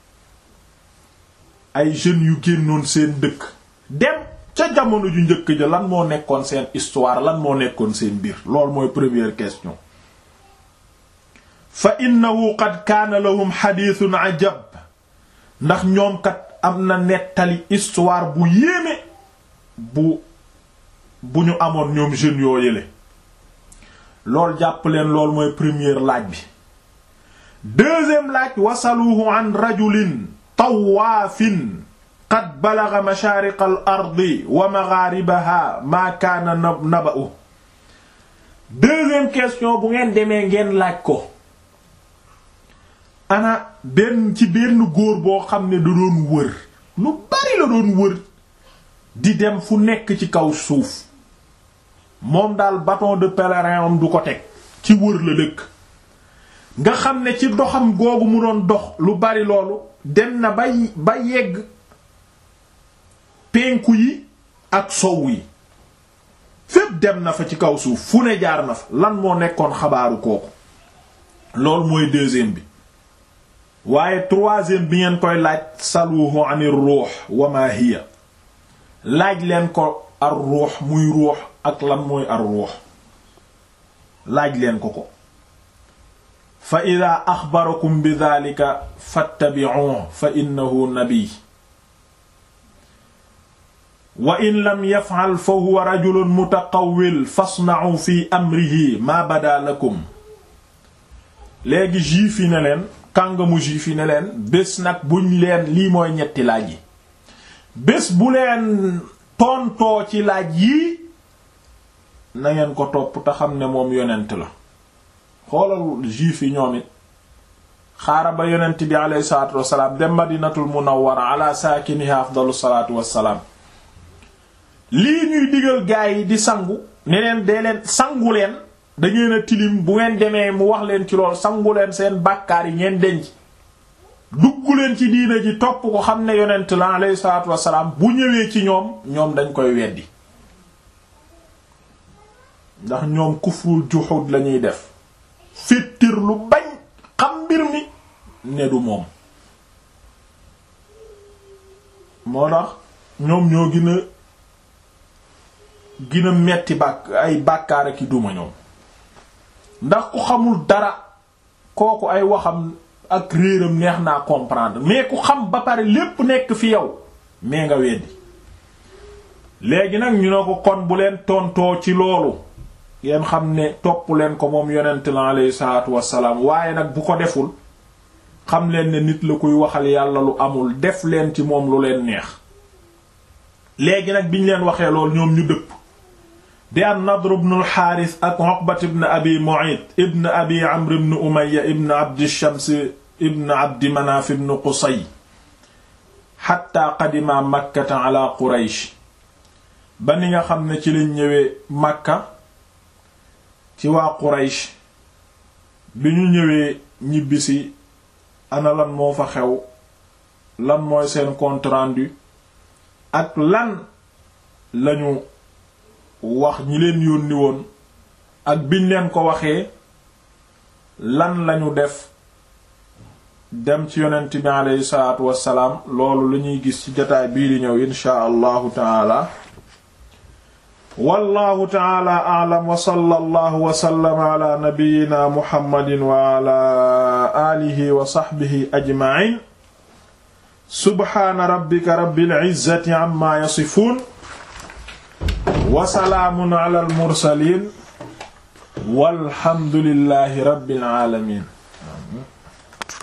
ay jeunes yu génnoon seen dëkk dem ca jamono ju njëkk ja lan moo nekkoon seen histoire lan moo nekkoon seen biir loolu mooy première question fa innahu qad kaana lahum xadiithun ajab ndax ñoom kat am na nettali histoire bu yéeme bu bu ñu amoon ñoom jeunes yoo yële loolu jàpp leen loolu mooy première laaj bi deuxième laaj wasaluhu an rajulin tawaafin qad balaga mashaariqa al ardi wa magharibaha maa kaana naba'u deuxième question bu ngeen demee ngeen laaj ko ana benn ci benn góor boo xam ne da doon wër lu bari la doon wër di dem fu nekk ci kaw suuf moom daal bâton de pèlerin am du ko teg ci wër la dëkk nga xam ne ci doxam googu mu doon dox lu bari loolu dem na ba ba yegg penku yi ak sow yi fépp dem na fa ci kaw suuf fu ne jaar na fa lan moo nekkoon xabaaru kooku loolu mooy deuxième bi waaye troisième bi ngeen koy laaj saluhu anir ruux wa ma hiya laaj leen ko ar ruux muy ruux ak lan mooy ar ruux laaj leen ko ko fa ida axbarakum bi dhalika fattabi'uhu fa innahu nabiy wa in lam yaf'al fa huwa rajulun mutaqawwil fasna'u fi amrihi ma bada lakum léegi juif yi ne leen kàngamu juif yi ne leen bés nag buñ leen lii mooy ñetti laaj yi bés bu leen tontoo ci laaj yii na ngeen ko topp te xam ne moom yonent la xoolal juif yi ñoom it xaara ba yonent bi alayhi salaatu wassalaam dem madinatul munawwara ala saakiniha afdalu salaatu wassalaam lii ñuy digal gaa yi di sangu ne leen dee leen sangu leen da ngeen a tilim bu ngeen demee mu wax leen ci lool sangu leen seen bàkkaar yi ngeen denc dugg leen ci diina ji topp ko xam ne yonent la alayhi salaatu wassalaam bu ñëwee ci ñoom ñoom dañ koy weddi ndax ñoom kufrul juhud lañuy def fittir lu bañ xam mbir mi ne du moom moo tax ñoom ñoo gën a gën a metti bàkk ay bàkkaar ak i duma ñoom ndax ku xamul dara kooku ay waxam ak réeram neex naa comprendre mais ku xam ba pare lépp nekk fi yow mais nga weddi léegi nag ñu ne ko kon bu leen tontoo ci loolu ngeen xam ne topp leen ko moom yonent la alayhi salaatu wassalaam waaye nag bu ko deful xam leen ne nit la kuy waxal yàlla lu amul def leen ci moom lu leen neex léegi nag biñ leen waxee lool ñoom ñu dëpp di an Nadr ibn al-Harith ak Uqbat ibn Abi Mu'ayt ibn Abi Amr ibn Umayya ibn Abd Shams ibn Abd Manaf ibn Qusay hatta qadima Makkata ala Quraysh ba ni nga xam ne ci lañ ñëwee Makka ci waa Quraysh bi ñu ñëwee ñibbisi ana lan moo fa xew lan mooy seen compte rendu ak lan lañu wax ñi leen yónni woon ak biñ leen ko waxee lan lañu def dem ci yonent bi aleyhi salaatu wassalaam loolu la ñuy gis ci jotaay bii di ñëw inshaa allahu taala wallahu taala a'lam wa sallallahu wa sallama ala nabiyyina muhammadin wa ala alihi wa sahbihi ajma'in subhaana rabbika rabbil izzati amma yasifun wa salaamun ala al mursalin walhamdulillahi rabbil alamin